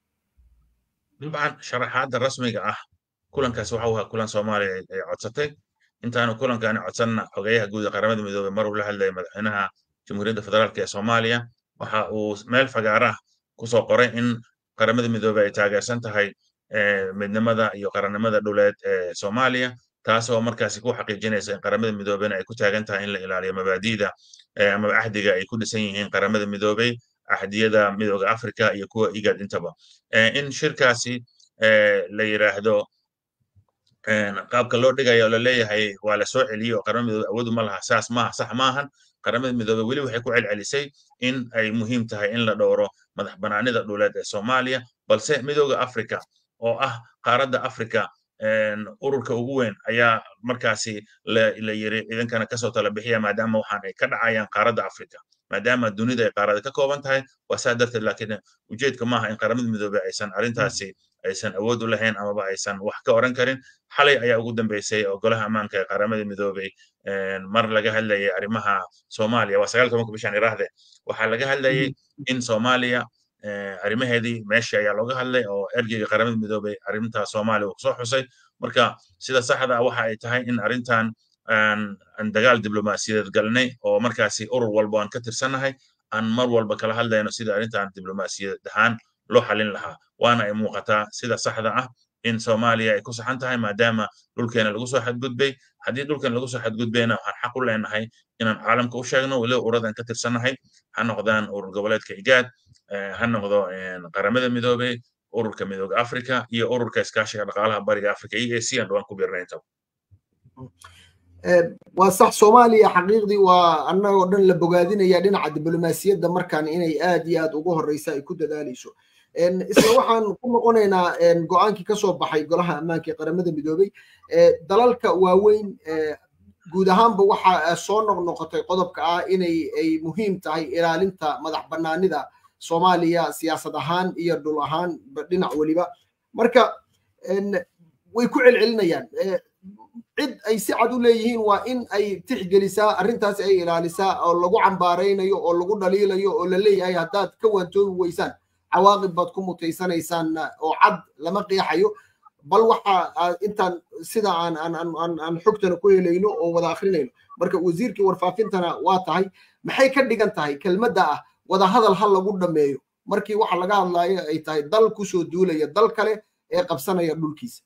dabcan sharaxaadda rasmiga ah kulankaas waxa uu ahaa kulan soomaaliya ay codsatay intaanu kulankaani codsanna xogeyaha guud ee qaramada midoobey mar uu la hadlayay madaxweynaha jamhuuriyadda federaalk ee soomaaliya waxa uu meel fagaarah kusoo qoray in qaramada midoobey ay taageersan tahay midnimada iyo qarannimada dhuleed ee soomaaliya taasoo markaasi ku xaqiijinaysa in qaramada midoobeyna ay ku taagan tahay in la ilaaliyo mabaadi'da ama ahdiga ay ku dhisan yihiin qaramada midoobey axdiyada midooda africa iyo kuwa igad intaba in shirkaasi la yiraahdo qaabka loo dhigayo oo laleeyahay waa la soo celiyey oo qaramada midoobe awoodu ma laha saas maaha sax maahan qaramada midoobe weli waxay ku celcelisay in ay muhiim tahay in la dhowro madax banaanida dhuleed ee soomaaliya balse midooda africa oo ah qaaradda africa ururka ugu weyn ayaa markaasi la yiri idinkana kasoo tala bixiya maadaama waxaan ay ka dhacayaan qaaradda africa maadaama dunida ay qaarada ka kooban tahay waa saa darteed laakiin ujeedka maaha in qaramada midoobe aysan arrintaasi aysan awood u lahayn amaba aysan wax ka oran karin xalay ayaa ugu dambeysay oo golaha ammaanka ee qaramada midoobey mar laga hadlayay arrimaha soomaaliya waa sagaal tobanka bishan iraahde waxaa laga hadlayay in soomaaliya arrimaheedii meeshii ayaa looga hadlay oo ergeyga qaramada midoobey arrinta soomaaliya uu kusoo xusay marka sida saxda ah waxa ay tahay in arrintan aan dagaal diblomaasiyadeed galnay oo markaasi urur walba aan ka tirsannahay aan mar walba kala hadlayno sida arrintan diblomaasiyadeed ahaan loo xalin lahaa waana ay muuqataa sida saxda ah in soomaaliya ay ku saxan tahay maadaama dhulkeena lagu soo xadgudbay haddii dhulkeena lagu soo xadgudbayna waxaan xaq u leenahay inaan caalamka u sheegno weliba uradan ka tirsannahay ha noqdaan urur goboleedka igaad ha noqdo qaramada midoobey ururka midooda africa iyo ururka iskaashiga dhaqaalaha bariga africa e a c aan dhawaan ku biirnay intaba waa sax soomaaliya xaqiiqdii waa annagoo dhan la bogaadinaya dhinaca diblomaasiyadda markaan inay aad iyo aad ugu horeysa ay ku dadaalayso isla waxaan ku noqonaynaa go-aankii kasoo baxay golaha ammaanka ee qaramada midoobey dalalka waaweyn guud ahaanba waxa soo noqnoqotay qodobka ah inay ay muhiim tahay ilaalinta madax banaanida soomaaliya siyaasad ahaan iyo dhul ahaan dhinac weliba marka way ku celcelinayaan cid ay si cad u leeyihiin waa in ay tixgelisaa arrintaas ay ilaalisaa oo lagu cambaaraynayo oo lagu dhaliilayo oo la leeyahay haddaad ka waantoobi weysaan cawaaqib baad ku mutaysanaysaan oo cad lama qeexayo bal waxa intaan sida aan aan aan aan xogtana ku helayno oo wada akrinayno marka wasiirkii warfaafintana waa tahay maxay ka dhigan tahay kelmadda ah wada hadal ha lagu dhameeyo markii waxa laga hadlaayo ay tahay dal kusoo duulaya dal kale ee qabsanaya dhulkiisa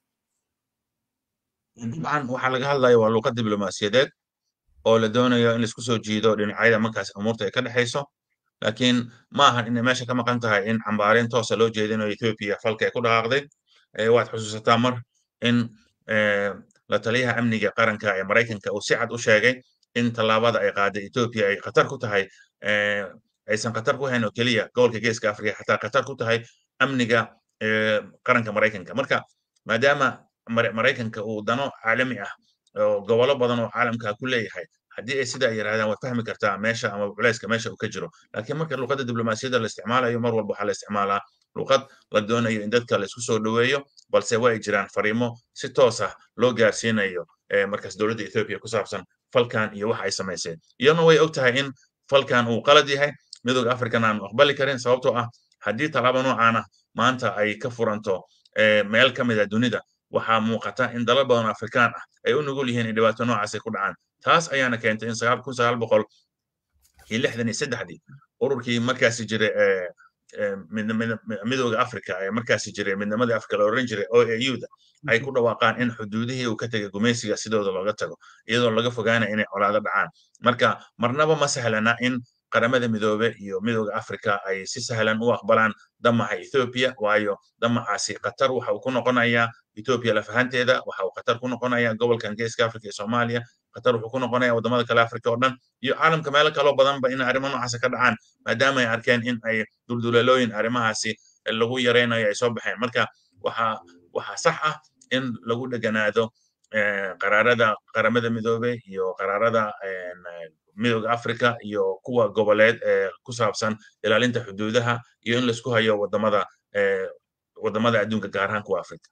dabcan waxaa laga hadlaya waa luuqad diblomaasiyadeed oo la doonayo in laisku soo jiido dhinacyada markaas umuurta ay ka dhexayso laakiin ma ahan inay meesha ka maqan tahay in cambaareen toosa loo jeedinayo ethiopia falka ay ku dhaqaaqday waad xusuusataa mar in la taliyaha amniga qaranka ee maraykanka uu si cad u sheegay in tallaabada ay qaaday ethiopia ay khatar ku tahay aysan khatar ku hayn oo keliya gobolka geeska afrika xataa khatar ku tahay amniga qaranka maraykanka marka maadaama maraykanka uu dano caalami ah oo gobolo badan oo caalamka ku leeyahay haddii ay sidaa yiraahdaan waad fahmi kartaa meesha ama culayska meesha uu ka jiro laakiin marka luqadda diblomaasiyadda la isticmaalayo mar walba waxaa la isticmaalaa luqad la doonayo in dadka la isku soo dhoweeyo balse waa ay jiraan fariimo si toos ah loo gaarsiinayo markaas dowladda ethiopia ku saabsan falkan iyo waxa ay samayseen iyaduna way og tahay in falkan uu qalad yahay midooda african aanu aqbali karin sababtoo ah haddii tallaabo noocaan ah maanta ay ka furanto meel ka mid a dunida waxaa muuqata in dalal badan afrikaan ah ay u nugul yihiin in dhibaato noocaas ay ku dhacaan taas ayaana keentay in sagaal kun sagaal boqol iyo lixdan iyo saddexdii ururkii markaasi jiray midooda africa ee markaasi jiray midnimadii africa la oran jiray o a u da ay ku dhawaaqaan in xuduudihii uu ka tegay gumaysiga sidooda looga tago iyadoo laga fogaanaya inay colaado dhacaan marka marnaba ma sahlana in qaramada midoobe iyo midooda africa ay si sahlan u aqbalaan damaca ethiopia waayo damacaasi qatar waxa uu ku noqonayaa ethiopia lafahanteeda waxa uu qatar ku noqonayaa gobolkan geeska africa iyo soomaaliya qatar wuxuu ku noqonayaa wadamada kale africa oo dhan iyo caalamka meelo kaloo badanba in arrimo noocaasi ka dhacaan maadaama ay arkeen in ay duldulalooyin arrimahaasi lagu yaraynayo ay soo baxeen marka waxa waxaa sax ah in lagu dheganaado qaraarada qaramada midoobe iyo qaraarada midooda africa iyo kuwa goboleed ee ku saabsan ilaalinta xuduudaha iyo in laisku hayo wadamada wadamada adduunka gaar ahaan kuwa africa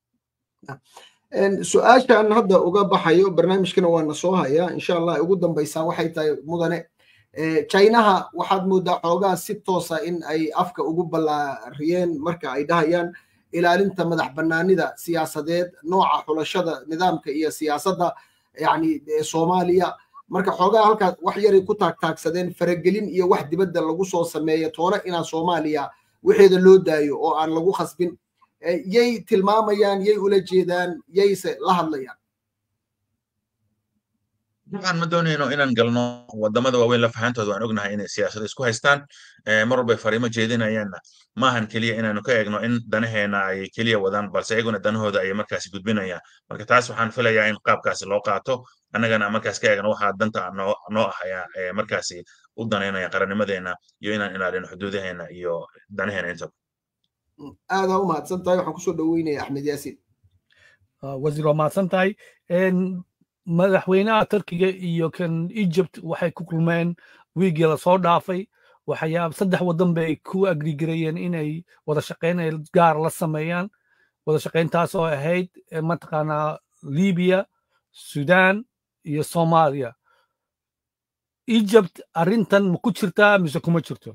su-aashaan hadda uga baxayo barnaamijkana waana soo hayaa insha allah ugu dambaysaa waxay tahay mudane chinaha waxaad moodaa xoogaa si toosa in ay afka ugu ballaariyeen marka ay dhahayaan ilaalinta madax bannaanida siyaasadeed nooca xulashada nidaamka iyo siyaasadda yani soomaaliya marka xoogaa halkaas wax yaray ku taagtaagsadeen faragelin iyo wax dibadda lagu soo sameeya toona inaan soomaaliya waxeeda loo daayo oo aan lagu khasbin yay tilmaamayaan yay ula jeedaan yayse la hadlayaan dabcan ma doonayno inaan galno wadamada waaweyn la fahantooda waan ognahay inay siyaasada isku haystaan mar walbay fariimo jeedinayaanna maahan keliya inaanu ka eegno in danaheena ay keliya wadaan balse iyaguna danahooda ayay markaasi gudbinayaan marka taas waxaan filayaa in qaabkaasi loo qaato annagana markaas ka eegno waxaa danta noo noo ahaya markaasi u danaynaya qarannimadeena iyo inaan ilaalino xuduudaheena iyo danaheena intaba aadaa u mahadsan tahay waxaan kusoo dhaweynaya axmed yaasiin wasiir waa mahadsan tahay madaxweynaha turkiga iyo kan egypt waxay ku kulmeen wiigii lasoo dhaafay waxyaab saddex waddan bay ku agrigarayeen inay wada shaqayn gaar la sameeyaan wada shaqayntaas oo ahayd mataqaanaa libiya sudan iyo soomaaliya egypt arrintan ma ku jirtaa mise kuma jirto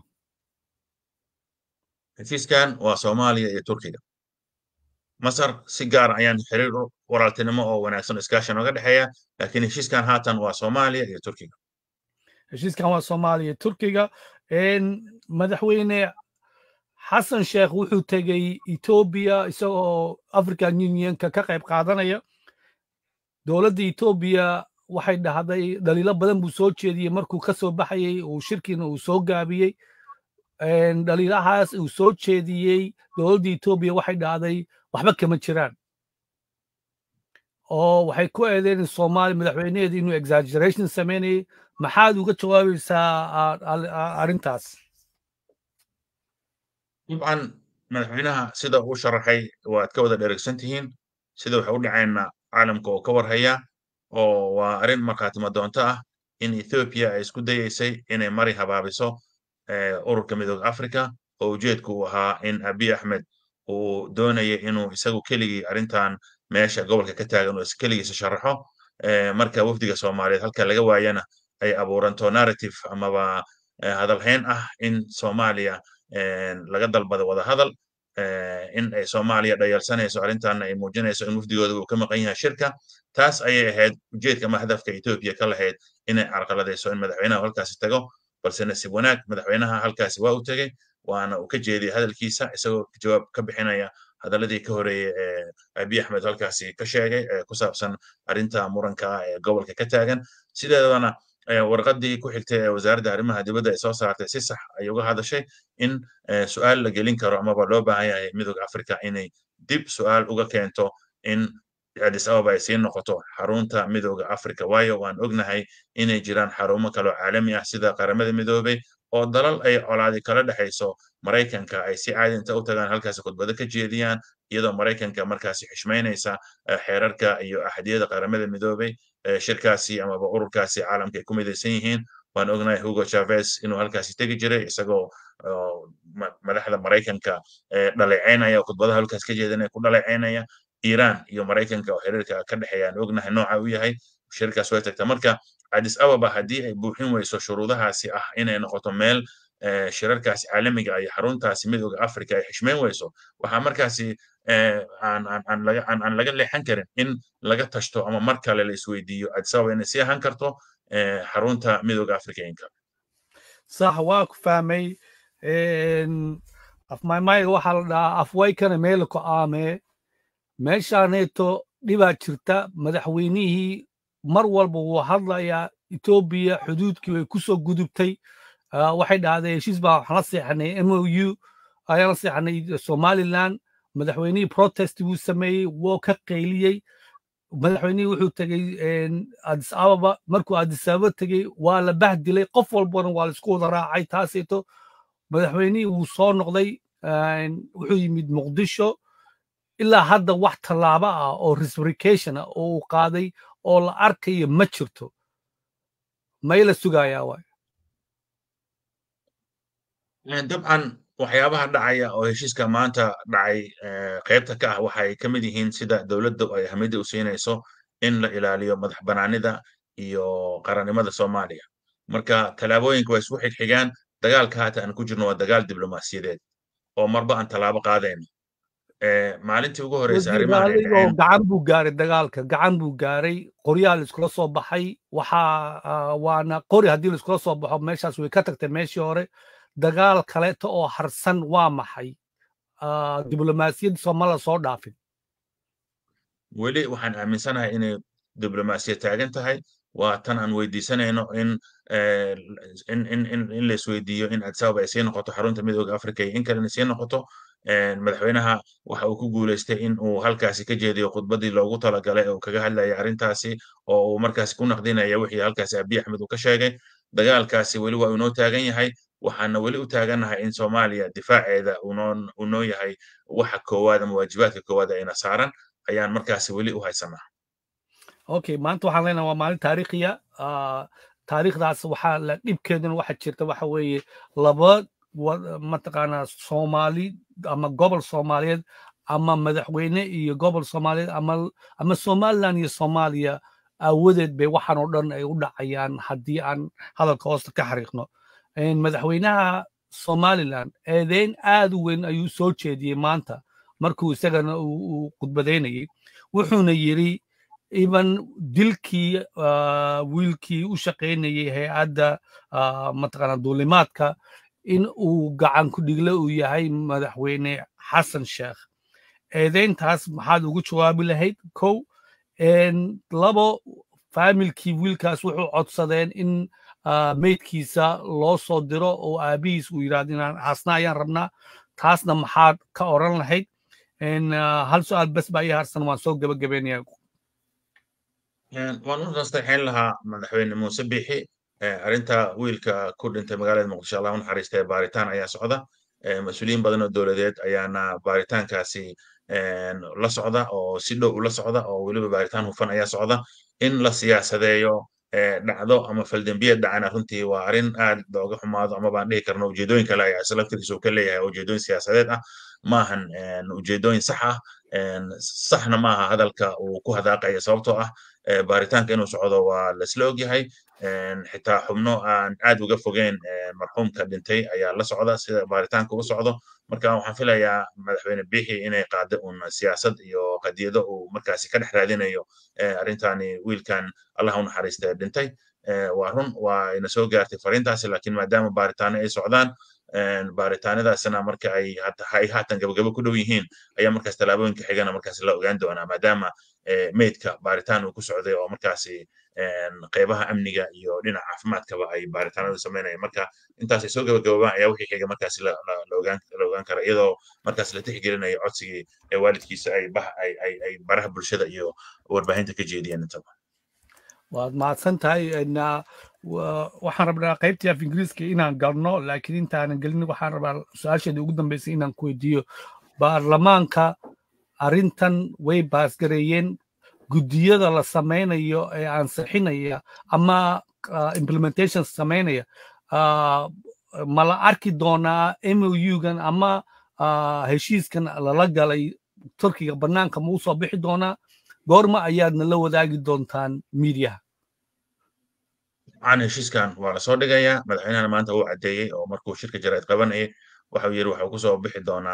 heshiiskan waa soomaaliya iyo turkiga masar si gaar ayaan xiriir walaaltinimo oo wanaagsan iskaashi nooga dhexeeya laakiin heshiiskan haatan waa soomaaliya iyo turkiga heshiiskan waa soomaaliya iyo turkiga madaxweyne xasan sheekh wuxuu tegey etoobiya isagoo african unionka ka qayb qaadanaya dowladda etoobiya waxay dhahday dhaliilo badan buu soo jeediyey markuu ka soo baxayey uu shirkiina uu soo gaabiyey dhaliilahaas uu soo jeediyey dowladda etoobiya waxay dhahday waxba kama jiraan oo waxay ku eedeen soomaaliya madaxweyneheeda inuu exaggeration sameynayay maxaad uga jawaabaysaa arrintaas dabcan madaxweynaha sida uu sharaxay waad ka wada dheregsan tihiin sida waxay u dhaceenna caalamka oo ka warhaya oo waa arrin markhaatimo doonto ah in ethoopia ay isku dayeysay inay mari habaabiso ururka midooda africa oo ujeedku uu ahaa in abiy axmed uu doonaya inuu isagu keligii arrintan meesha gobolka ka taagan uu keligiisa sharaxo marka wafdiga soomaaliyeed halka laga waayana ay abuuranto narrative amaba hadalhayn ah in soomaaliya laga dalbado wada hadal in ay soomaaliya dhayalsanayso arrintanna ay muujinayso in wafdigooda uu ka maqan yahay shirka taas ayay ahayd ujeedka ama hadafka etoobiya ka lahayd inay carqaladayso in madaxweynaha halkaasi tago balse nasiib wanaag madaxweynaha halkaasi waa u tegey waana uu ka jeediyey hadalkiisa isagoo jawaab ka bixinaya hadaladii ka horeeyey ee abiy axmed halkaasi ka sheegay ee ku saabsan arrinta muranka ah ee gobolka ka taagan sideedana warqaddii ku xigtay ee wasaaradda arrimaha dibadda ay soo saartay si sax ay uga hadashay in su'aal la gelin karo amaba loo baahan yahay midooda africa inay dib su'aal uga keento in addis ababa ay sii noqoto xarunta midooda africa waayo waan ognahay inay jiraan xarumo kaloo caalami ah sida qaramada midoobay oo dalal ay colaadi kala dhexayso maraykanka ay si caadi inta u tagaan halkaasi khudbado ka jeediyaan iyadoo maraykanka markaasi xishmaynaysa xeerarka iyo axadiyada qaramada midoobay shirkaasi amaba ururkaasi caalamka ay ku midaysan yihiin waan ognahay hugo chavez inuu halkaasi tegi jiray isagoo madaxda maraykanka dhaleecaynaya khudbadaha halkaas ka jeedinaya ku dhaleecaynaya iiraan iyo maraykanka oo xiriirka ka dhexeeya aan ognahay nooca u yahay shirkaas way tagta marka addis ababa haddii ay buuxin weyso shuruudahaasi ah inay noqoto meel shirarkaasi caalamiga iyo xaruntaasi midooda africa ay xishmeyn weyso waxaa markaasi aan laga leexan karin in laga tashto ama mar kale la isweydiiyo addis ababa inay sii ahaan karto xarunta midooda africainka sax waa ku fahmay afmaymayga waxaa la dhahaa afwaykana meela ku aamee meeshaaneeto dhibaa jirta madaxweynihii mar walba wuu hadlayaa etoobiya xuduudkii way ku soo gudubtay waxay dhahday heshiis baa waxaan la seexanay m o u ayaan la seexanay somaliland madaxweynihii protest buu sameeyey woo ka qayliyey madaxweynihii wuxuu tegey addis ababa markuu addis ababa tegey waa la bahdilay qof walbana waa la isku wada raacay taaseeto madaxweynihii wuu soo noqday wuxuu yimid muqdisho ilaa hadda wax tallaabo ah oo reciprocation ah oo uu qaaday oo la arkayo ma jirto may la sugayaa waay dabcan waxyaabaha dhacaya oo heshiiska maanta dhacay qaybta ka ah waxay ka mid yihiin sida dowladda ay ahamiyadda u siinayso in la ilaaliyo madax banaanida iyo qarannimada soomaaliya marka tallaabooyinka waa isku xigxigaan dagaalka haata aan ku jirno waa dagaal diblomaasiyadeed oo marba aan tallaabo qaadayno maalintii ugu horeysa gacan buu gaaray dagaalka gacan buu gaaray qoryaa la iskula soo baxay waxaa waana qori haddii la iskula soo baxo meeshaas way ka tagtay meeshii hore dagaal kaleeto oo harsan waa maxay diblomaasiyadda sooma la soo dhaafin weli waxaan aaminsanahay inay diblomaasiyad taagan tahay waa tan aan weydiisanayno in in in in in la isweydiiyo in addis ababa ay sii noqoto xarunta midooda africa iyo in kalena sii noqoto madaxweynaha waxa uu ku guuleystay in uu halkaasi ka jeediyo khudbadii loogu talagalay oo kaga hadlayay arrintaasi oo uu markaasi ku naqdinaya wixii halkaasi abiy axmed uu ka sheegay dagaalkaasi weli waa inoo taagan yahay waxaana weli u taagannahay in soomaaliya difaaceeda uu noo yahay waxa koowaad ama waajibaadka koowaad ayna saaran ayaan markaasi weli u haysanaa okay maanta waxaan leenahay waa maalin taariikhiya taariikhdaas waxaa la dhibkeeduna waxa jirta waxa weeye laba mataqaanaa soomaali ama gobol soomaaliyeed ama madaxweyne iyo gobol soomaaliyeed ama ama somaliland iyo soomaaliya aawadeed bay waxaan oo dhan ay u dhacayaan haddii aan hadalka hoosta ka xariiqno madaxweynaha somaliland eedeyn aad u weyn ayuu soo jeediyey maanta markuu isagana uu khudbadaynayey wuxuuna yidhi iban dilkii wiilkii u shaqaynayey hay-adda mataqaana duulimaadka in uu gacan ku dhigle uu yahay madaxweyne xasan sheekh eedeyntaas maxaad ugu jawaabi lahayd kow labo faamilkii wiilkaas wuxuu codsadeen in meydkiisa loo soo diro oo aabihiis uu yidhahdo inaan aasna ayaan rabnaa taasna maxaad ka oran lahayd hal su-aal bes baa ii harsan waan soo gebagabeynaya waan u nasteexayn lahaa madaxweyne muuse biixi arrinta wiilka ku dhintay magaalada muqdisho allah u naxariistay baaritaan ayaa socda mas-uuliyiin badan oo dowladeed ayaana baaritaankaasi la socda oo si dhow ula socda oo weliba baaritaan hufan ayaa socda in la siyaasadeeyo dhacdo ama faldembiyad dhacana runtii waa arrin aad looga xumaado ama baan dhihi karno ujeedooyin kale ayaa isla laftirkiisa uu ka leeyahay ujeedooyin siyaasadeed ah maahan ujeedooyin sax ah saxna maaha hadalka uu ku hadaaqaya sababtoo ah baaritaanka inuu socdo waa laisla ogyahay xitaa xubno aan aad uga fogeyn marxuumka dhintay ayaa la socda sida baaritaanka u socdo marka waxaan filayaa madaxweyne biixi inay qaado un siyaasad iyo qadiyado uu markaasi ka dhex raadinayo arrintani wiilkan allah u naxariista dhintay waa run waa ina soo gaartay fariintaasi laakiin maadaama baaritaano ay socdaan baaritaanadaasna marka ay ay haatan gabagabo ku dhow yihiin ayaa markaas tallaabooyinka xigana markaas la ogaan doonaa maadaama meydka baaritaan uu ku socday oo markaasi qeybaha amniga iyo dhinaca caafimaadkaba ay baaritaanadu samaynayaan marka intaas ay soo gabagaboobaan ayaa wixii xiga markaasi la ogaan kara iyadoo markaas la tixgelinayo codsigii ee waalidkiisa ay ay baraha bulshada iyo warbaahinta ka jeediyeen intaba waad mahadsan tahay waxaan rabnaa qaybtii af ingiriiska inaan galno laakiin intaanan gelin waxaan rabaa su-aasheeda ugu dambeysay inaan ku weydiiyo baarlamaanka arrintan way baasgareeyeen guddiyada la samaynayo ee ansixinaya ama implementation samaynaya ma la arki doonaa mougan ama heshiiskan lala galay turkiga bannaanka ma u soo bixi doonaa goorma ayaadna la wadaagi doontaan miidiyaha aan heshiiskan waa lasoo dhigayaa madaxweynahana maanta uu caddeeyey oo markuu shirka jaraa'id qabanayay waxau yidhi waxuu kusoo bixi doonaa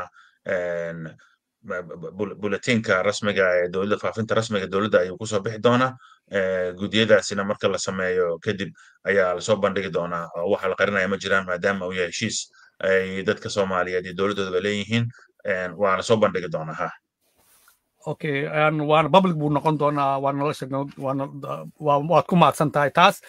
buletinka rasmiga ee dowladda faafinta rasmiga dowladda ayuu kusoo bixi doonaa gudiyadaasina marka la sameeyo kadib ayaa lasoo bandhigi doonaa oo waxa la qarinaya ma jiraan maadaama uu yahay heshiis ay dadka soomaaliyeed iyo dowladdoodaba leeyihiin waa lasoo bandhigi doonaa ha okay waana public buu noqon doonaa waa nolosha waad ku mahadsan tahay taas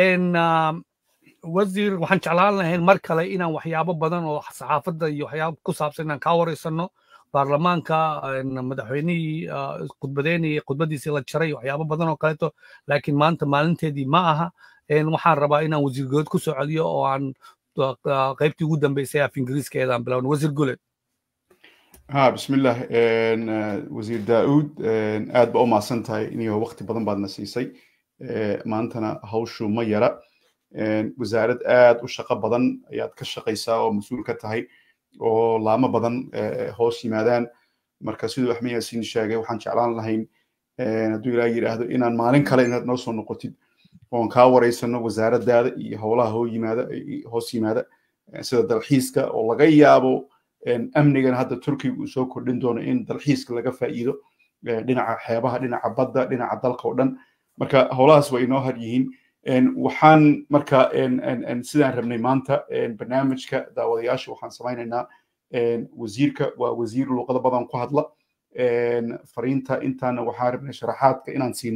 wasiir waxaan jeclaan lahayn mar kale inaan waxyaabo badan oo saxaafadda iyo waxyaabo ku saabsan inaan kaa wareysano baarlamaanka madaxweynihii khudbadeynayay khudbadiisii la jaray waxyaabo badan oo kaleeto laakiin maanta maalinteedii ma aha waxaan rabaa inaan wasiir good ku soo celiyo oo aan qaybtii ugu dambeysay af ingiriiskeedaan bilowna wasiir guled ha bismillah wasiir daa'uud aad ba u mahadsan tahay iniyo waqti badan baadna siisay maantana hawshu ma yara wasaarad aad u shaqo badan ayaad ka shaqaysaa oo mas-uul ka tahay oo laamo badan hoos yimaadaan marka siduu axmed yaasiin sheegay waxaan jeclaan lahayn hadduu ilaa yidhaahdo inaan maalin kale inaad noo soo noqotid oon kaa wareysano wasaaraddaada iyo howlaha hoo yimaada hoos yimaada sida dalxiiska oo laga yaabo amnigan hadda turkiga uu soo kordhin doono in dalxiiska laga faa'iido dhinaca xeebaha dhinaca badda dhinaca dalka oo dhan marka howlahaas waa inoo har yihiin waxaan marka sidaan rabnay maanta barnaamijka daawadayaasha waxaan samaynaynaa wasiirka waa wasiir luuqado badan ku hadla fariinta intaana waxaan rabnay sharaxaadka inaan siino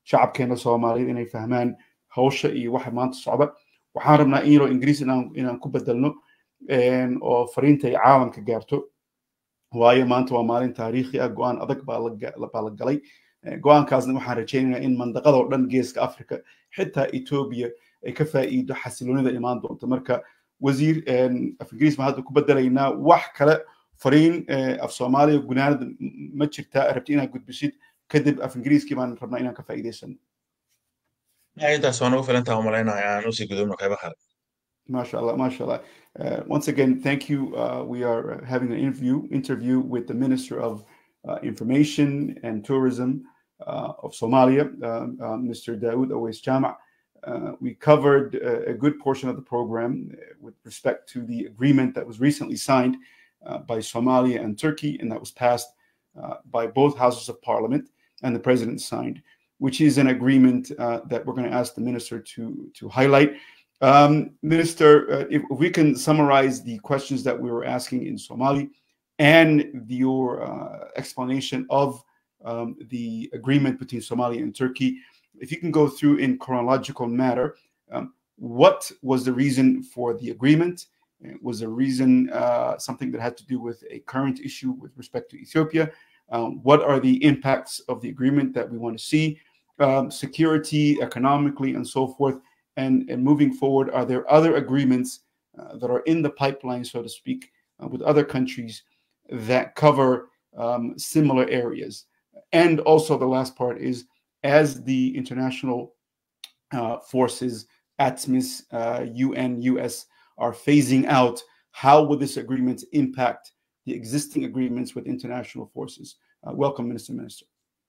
shacabkeena soomaaliyeed inay fahmaan hawsha iyo waxa maanta socda waxaan rabnaa in yaroo ingiriis inaan inaan ku bedelno oo fariinta ay caalamka gaarto waayo maanta waa maalin taariikhi ah go-aan adag baa la galay go-aankaasna waxaan rajaynaynaa in mandaqadoo dhan geeska africa xitaa etoobiya ay ka faa'iido xasiloonida imaan doonto marka wasiir af ingiriis baan hadda ku bedelaynaa wax kale fariin af soomaaliya gunaanada ma jirtaa rabti inaad gudbisid kadib af ingiriiskii baan rabnaa inaan ka faa'iidaysano intaas waa nagu filantaa umalaynaya aan usii gudubno qaybo kale MashaAllah, mashallah. Uh, once again, thank you. Uh, we are having an interview interview with the Minister of uh, Information and Tourism of Somalia, Mr. Daoud Awais Jama. we covered a good portion of the program with respect to the agreement that was recently signed by Somalia and Turkey, and that was passed by both houses of parliament, and the president signed, which is an agreement that we're going to ask the minister to to highlight. Um, Minister, uh, if, if, we can summarize the questions that we were asking in Somali and your uh, explanation of um, the agreement between Somalia and Turkey, if you can go through in chronological matter, um, what was the reason for the agreement? Was the reason uh, something that had to do with a current issue with respect to Ethiopia? what are the impacts of the agreement that we want to see? security, economically, and so forth and, and moving forward, are there other agreements uh, that are in the pipeline, so to speak, uh, with other countries that cover um, similar areas? And also, the last part is as the international uh, forces, ATMIS, UN, US, are phasing out, how will this agreement impact the existing agreements with international forces? welcome, Minister Minister.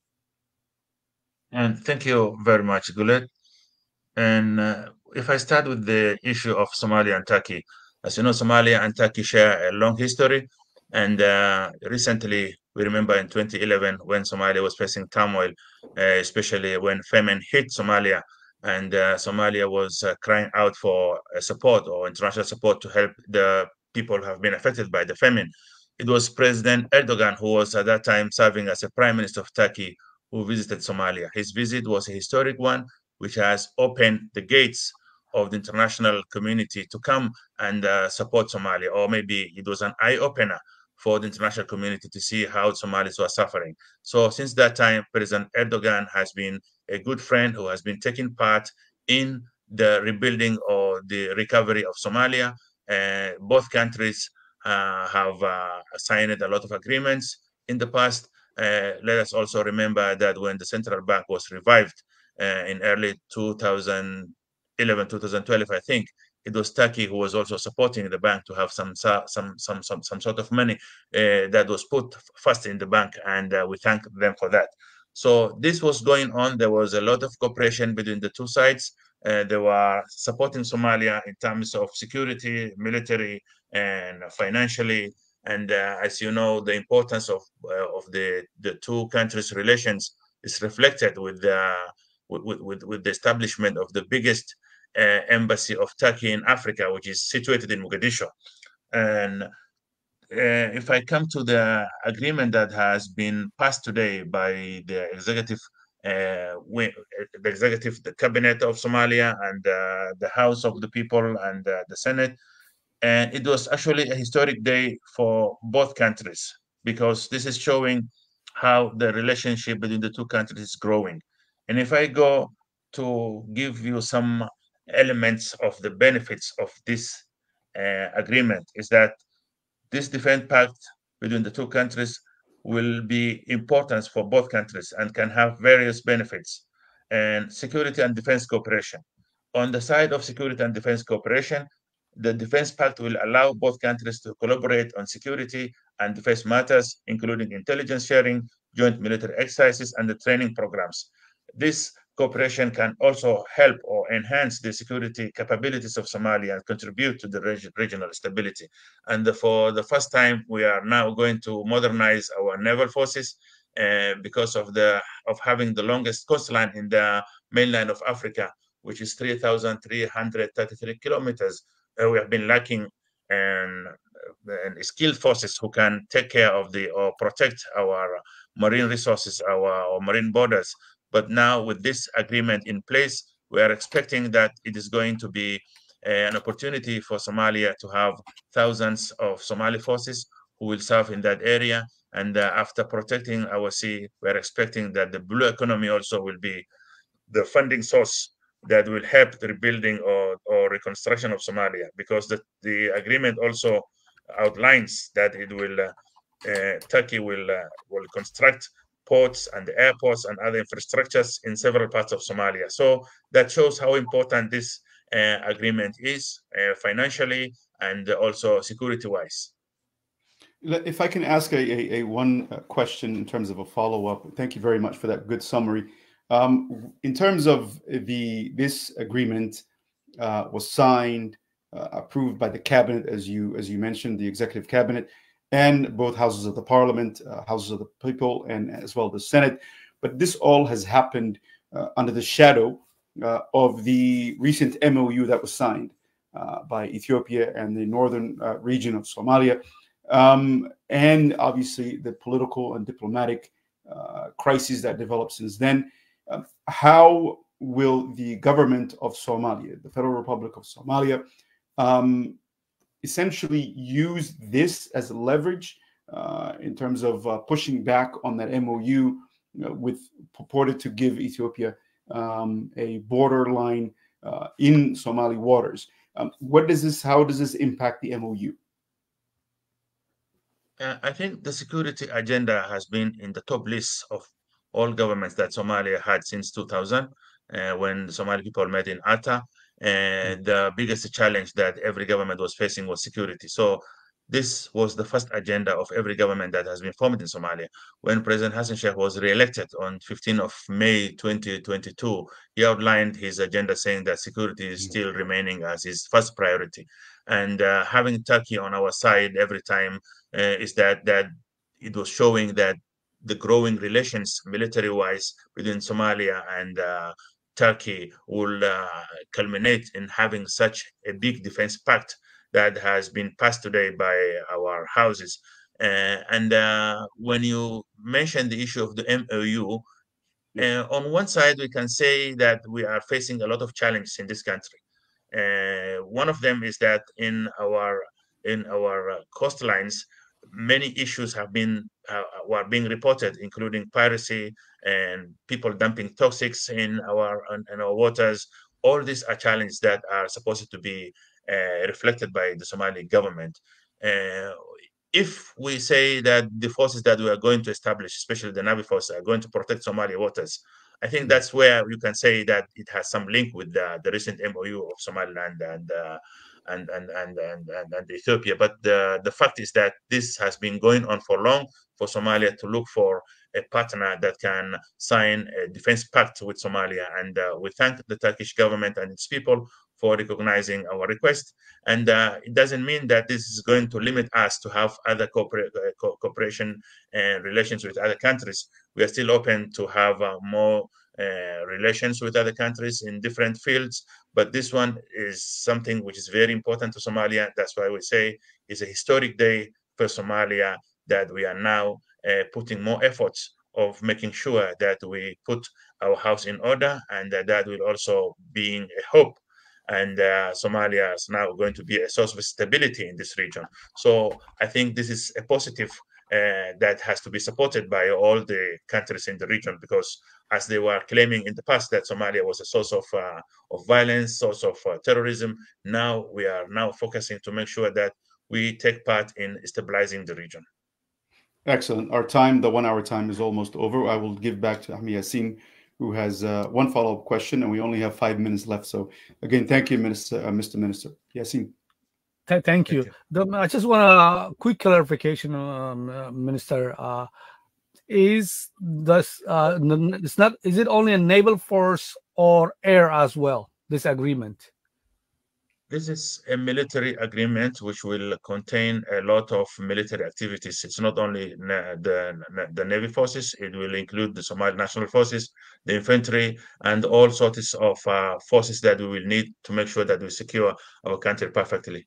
And thank you very much, Gulet. And uh, if I start with the issue of Somalia and Turkey, as you know, Somalia and Turkey share a long history. And uh, recently, we remember in 2011 when Somalia was facing turmoil, uh, especially when famine hit Somalia, and Somalia was crying out for support or international support to help the people who have been affected by the famine. It was President Erdogan who was at that time serving as a prime minister of Turkey who visited Somalia. His visit was a historic one which has opened the gates of the international community to come and uh, support Somalia, or maybe it was an eye opener for the international community to see how Somalis were suffering. So, since that time, President Erdogan has been a good friend who has been taking part in the rebuilding or the recovery of Somalia. Uh, both countries uh, have signed a lot of agreements in the past. let us also remember that when the central bank was revived, uh, in early 2011, 2012, I think it was Turkey who was also supporting the bank to have some some some some some sort of money uh, that was put first in the bank, and uh, we thank them for that. So this was going on. There was a lot of cooperation between the two sides. they were supporting Somalia in terms of security, military, and financially. And as you know, the importance of of the the two countries' relations is reflected with the with, with, with the establishment of the biggest uh, embassy of Turkey in Africa, which is situated in Mogadishu. And uh, if I come to the agreement that has been passed today by the executive, uh, the executive, the cabinet of Somalia, and the House of the People and the Senate, and it was actually a historic day for both countries because this is showing how the relationship between the two countries is growing. And if I go to give you some elements of the benefits of this uh, agreement, is that this defense pact between the two countries will be important for both countries and can have various benefits and security and defense cooperation. On the side of security and defense cooperation, the defense pact will allow both countries to collaborate on security and defense matters, including intelligence sharing, joint military exercises, and the training programs. This cooperation can also help or enhance the security capabilities of Somalia and contribute to the reg regional stability. And the, for the first time, we are now going to modernize our naval forces uh, because of the of having the longest coastline in the mainland of Africa, which is 3,333 kilometers. Uh, we have been lacking and, and skilled forces who can take care of the or protect our marine resources, our, our marine borders But now with this agreement in place, we are expecting that it is going to be an opportunity for Somalia to have thousands of Somali forces who will serve in that area. And uh, after protecting our sea, we're expecting that the blue economy also will be the funding source that will help the rebuilding or, or reconstruction of Somalia, because the, the agreement also outlines that it will uh, uh, Turkey will uh, will construct ports and airports and other infrastructures in several parts of Somalia. So that shows how important this uh, agreement is uh, financially and also security-wise. If I can ask a, a, a one question in terms of a follow-up, thank you very much for that good summary. Um, in terms of the this agreement uh, was signed, uh, approved by the cabinet, as you as you mentioned, the executive cabinet, and both houses of the parliament, uh, houses of the people, and as well the Senate. But this all has happened uh, under the shadow uh, of the recent MOU that was signed uh, by Ethiopia and the northern region of Somalia, um, and obviously the political and diplomatic crises that developed since then. Um, how will the government of Somalia, the Federal Republic of Somalia, um, essentially use this as a leverage uh, in terms of uh, pushing back on that MOU you know, with purported to give Ethiopia um, a borderline uh, in Somali waters. Um, what does this? How does this impact the MOU? Uh, I think the security agenda has been in the top list of all governments that Somalia had since 2000, uh, when the Somali people met in Atta. And the biggest challenge that every government was facing was security. So this was the first agenda of every government that has been formed in Somalia. When President Hassan Sheikh was re-elected on 15 of May 2022, he outlined his agenda saying that security is still remaining as his first priority. And uh, having Turkey on our side every time uh, is that that it was showing that the growing relations military-wise between Somalia and uh, Turkey will uh, culminate in having such a big defense pact that has been passed today by our houses. Uh, and uh, when you mention the issue of the MOU, uh, on one side, we can say that we are facing a lot of challenges in this country. Uh, one of them is that in our in our coastlines, many issues have been uh, were being reported, including piracy and people dumping toxics in our in our waters. All these are challenges that are supposed to be uh, reflected by the Somali government. Uh, if we say that the forces that we are going to establish, especially the Navy forces, are going to protect Somali waters, I think that's where you can say that it has some link with the, the recent MOU of Somaliland and uh, and, and, and, and, and, and Ethiopia. But the, the fact is that this has been going on for long for Somalia to look for a partner that can sign a defense pact with Somalia. And uh, we thank the Turkish government and its people for recognizing our request. And uh, it doesn't mean that this is going to limit us to have other cooper uh, co cooperation and relations with other countries. We are still open to have uh, more uh, relations with other countries in different fields. But this one is something which is very important to Somalia. That's why we say it's a historic day for Somalia that we are now uh, putting more efforts of making sure that we put our house in order and that, that will also being a hope and uh, Somalia is now going to be a source of stability in this region. So I think this is a positive uh, that has to be supported by all the countries in the region because as they were claiming in the past that Somalia was a source of uh, of violence, source of uh, terrorism, now we are now focusing to make sure that we take part in stabilizing the region. Excellent. Our time, the one hour time is almost over. I will give back to Ahmed Yassin, who has uh, one follow-up question, and we only have five minutes left. So again, thank you, Minister, uh, Mr. Minister. Yassin. Th thank you. The, I just want a quick clarification, um, uh, Minister. Uh, is this uh, it's not? Is it only a naval force or air as well? This agreement. This is a military agreement which will contain a lot of military activities. It's not only the, the Navy forces, it will include the Somali National Forces, the infantry, and all sorts of uh, forces that we will need to make sure that we secure our country perfectly.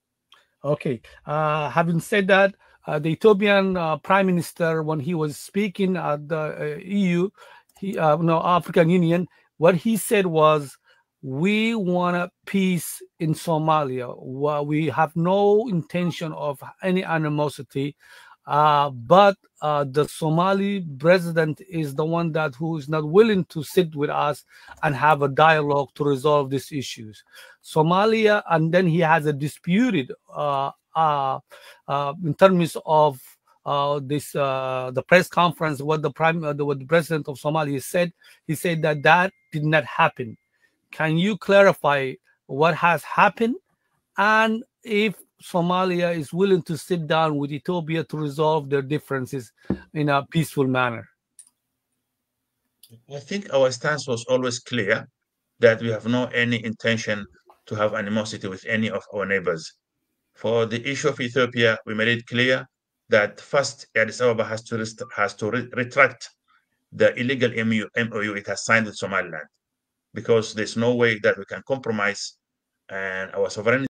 Okay. Uh, having said that, uh, the Ethiopian uh, Prime Minister, when he was speaking at the EU, he, uh, no, African Union, what he said was, we want a peace in Somalia. Well, we have no intention of any animosity, uh, but uh, the Somali president is the one that who is not willing to sit with us and have a dialogue to resolve these issues. Somalia, and then he has a disputed uh, uh, uh, in terms of uh, this uh, the press conference. What the prime, uh, the, what the president of Somalia said, he said that that did not happen. Can you clarify what has happened, and if Somalia is willing to sit down with Ethiopia to resolve their differences in a peaceful manner? I think our stance was always clear that we have no any intention to have animosity with any of our neighbors. For the issue of Ethiopia, we made it clear that first Addis Ababa has to rest- has to re- retract the illegal MOU, MOU it has signed with Somaliland, because there's no way that we can compromise and our sovereignty